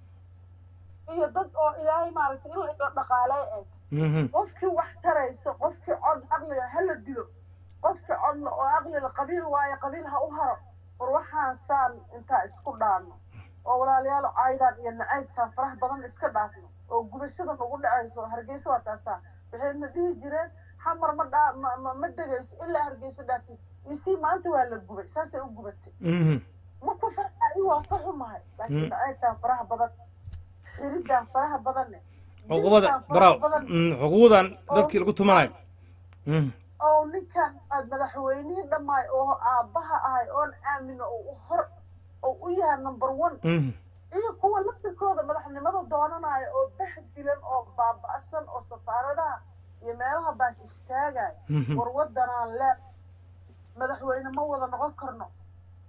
iyo dad oo ilaahay maaragtay in la dhaqaaleey ay mhm, qofkii wax tarayso qofkii cod aqliga ha la dilo qofkii codla oo aqliga qabiil waayo qabiil ha u haro war waxaan saan intaa isku dhaafno oo walaalayaal caydaan iyo nacaybkan faraha badan iska dhaafno oo gubashada nagu dhacayso hargeysa waa taasaa waxayna dhihi jireen xamar ma dhaa ma ma- ma degayso ilaa hargeysa dhaaftay isii maanta waa la gubay saasay u gubatay mhm. ma ku farxayi waa ka xumahay laakiin Mm. nacaybkan faraha badan xiridan faraha badanne cuqubada dilkan faraha baraaw badan Mhm, xuquuqdan dadkii lagu tumanayo Mhm, oo ninkan aad madaxweynihii dhammaay oo aabbaha ahay oon aamino oo u hor oo u yahay number one mhm, iyo kuwa laftirkooda madaxnimada doonanaya oo bahdilan oo baaba'san oo safaaradaha iyo meelaha baas istaagaya Mhm. war wadanaan le madaxweyne ma wada noqon karno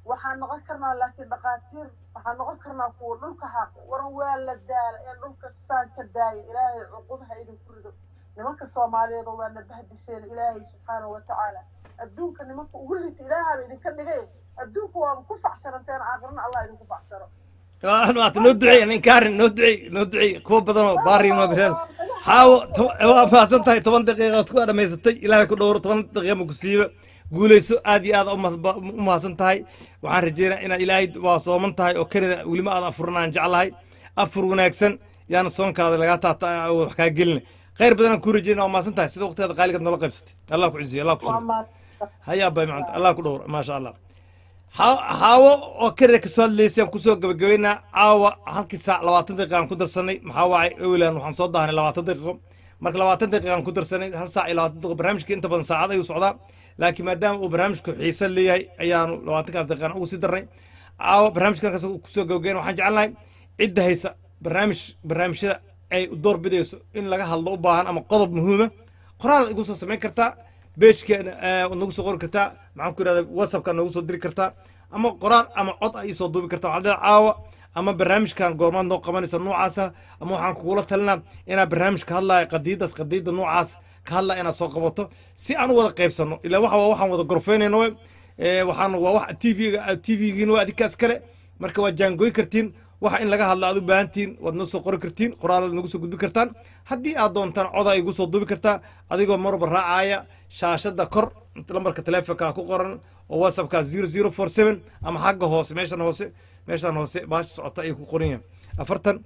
waxaan noqon karnaa laakiin dhaqaatiir waxaan noqon karnaa kuwa dhulka xaq waran waa la daala ee dhulka saan ka daaya ilaahay cuqubaha idinku rido nimanka soomaaliyeed oo waa na bahdisheen ilaahay subxaanahu watacaala adduunka nimanka ugu liita ilaahaaba idinka dhigay adduunka waaba ku facsaranteen aakhirana allah idinku facsaro maata noo duceey ninkaarin noo duceey noo duceey kuwa badan oo baariin waa bisheen xaawo to- waa mahadsan tahay toban daqiiqaad ku dhamaysatay ilaahay ku dhowro toban daqiiqa ma ku siiba guulayso aad iyo aad u mahad- u mahadsan tahay waxaan rajeynaa inaad ilaahay waa sooman tahay oo kanada welima aad afuranaan jeclahay afur wanaagsan yaana soonkaada lagaa taata wax kaa gelina khayr badanaan kuu rajeyna waa mahadsan tahay sida waqtigaada qaaligaad noola qaybsatay allah ku cisiyo allah ku waa suro maad hayaa bay macanta allah ku dhowro maasha allah Ha- haawo oo kanada kasoo hadlaysay aan kusoo gabagabeynaa caawa halkii saac labaatan daqiiqa aan ku darsanay maxaa waacay ewlan waxaan soo daahnay labaatan daqiiqo marka labaatan daqiiqa aan ku darsanay hal saac iyo labaatan daqiiqo barnaamijka inta badan saacad ayuu socdaa laakiin maadaama uu barnaamijku xiise leeyahay ayaanu labaatankaas daqiiqaan ugu sii darnay caawa barnaamijkan halkaas kusoo gabagabeyn waxaan jecelnahay cidda haysa barnaamij barnaamijyada ay door bidayso in laga hadlo u baahan ama qodob muhiima qoraal igu soo samayn kartaa beejkeena waad nagu soo qori kartaa maxaan ku yidhahda whatsappka nagu soo diri kartaa ama qoraal ama cod ay soo duubi kartaa waxaa leedahay caawa ama barnaamijkan goormaad noo qabanaysa noocaasa ama waxaan kugula talinaa inaad barnaamij ka hadlaya qadiidaas qadiida noocaas ka hadlaya inaad soo qabato si aan u wada qaybsano ilaa waxa waa waxaan wada gorfeynayno we Eh, waxaan waa wax tvga tvgiina waa adinkaas kale marka waa jaangooy kartiin waxa in laga hadla aad u baahantihiin waad noo soo qori kartiin qoraalaad nagu soo gudbi kartaan haddii aad doontaan coda igu soo duubi kartaa adigoo marba raacaya shaashada kor lambarka taleefonka ku qoran oo whatsappka zero zero four seven ama xagga hoose meeshan hoose meeshan hoose baasha socota ayuu ku qoran yahay afartan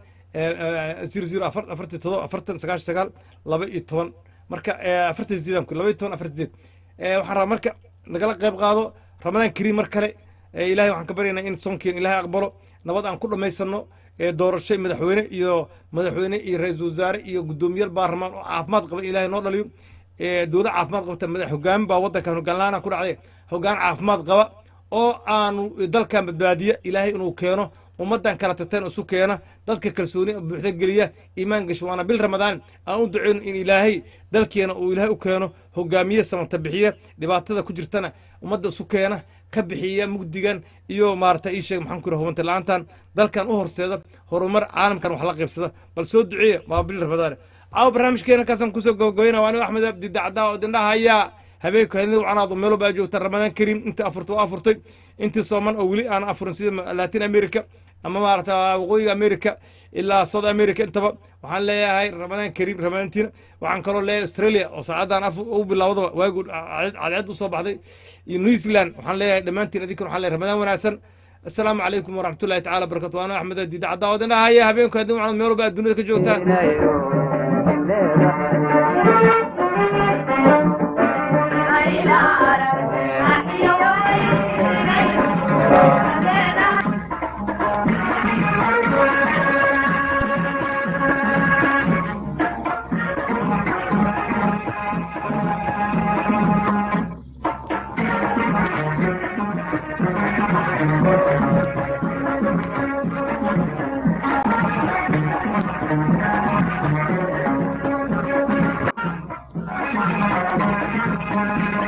zero zero afar afartii todoba afartan sagaashan sagaal laba iyo toban marka eh, afartan sideedan ku laba iyo toban afartan sideed Eh, waxaan rabaa marka nagala qayb qaado ramadaan kariim mar kale Eh, ilaahay waxaan ka baryaynaa in soonkiin ilaahay aqbalo nabad aan ku dhammaysano ee doorasho madaxweyne iyo madaxweyne iyo ra-iisul wasaare iyo guddoomiyaal baarlamaan oo caafimaad qaba ilaahay noo dhaliyo ee dowlad caafimaad qabta madax hogaamin baa waddankan hoggaan la-aan ku dhacday hoggaan caafimaad qaba oo aanu dalkan badbaadiya ilaahay inuu keeno ummaddan kala tateen isu keena dadka kalsooni buuxda geliya iimaan gasho waana bil ramadaan aan u duceyno in ilaahay dalkeena uu ilaahay u keeno hogaamiye samanta bixiya dhibaatada ku jirtana ummadda isu keena ka bixiya mugdigan iyo maarata ii sheeg maxaan ku yidhaha hubanta la-aantan dalkan u horseeda horumar caalamkan wax la qaybsada bal soo duceeya waa bil ramadaane caawa barnaamijkeena halkaasaan kusoo gabagabayna waa anigo axmed abdi dacdaa oo dindhaha hayaa habeenku hadina wacnaado meelo baa joogta ramadaan kariim intii afurta waa afurtay intii sooman oo weli aan afurin sida latin america ama maarata waqooyiga america ilaa south america intaba waxaan leeyahay ramadaan kariim ramadaantiina waxaan kaloo leeyahay australia oo saacadan af u bilowdaba waagu cadceed usoo baxday iyo new zealand waxaan leeyahay dhammaantiin adinkan waxaan leeyahay ramadaan wanaagsan السلام عليكم ورحمة الله تعالى وبركاته وأنا أحمد الديد عدا ودنا هيا هبينكم هدوم على ميولو بقى الدنيا كجوتان Thank you.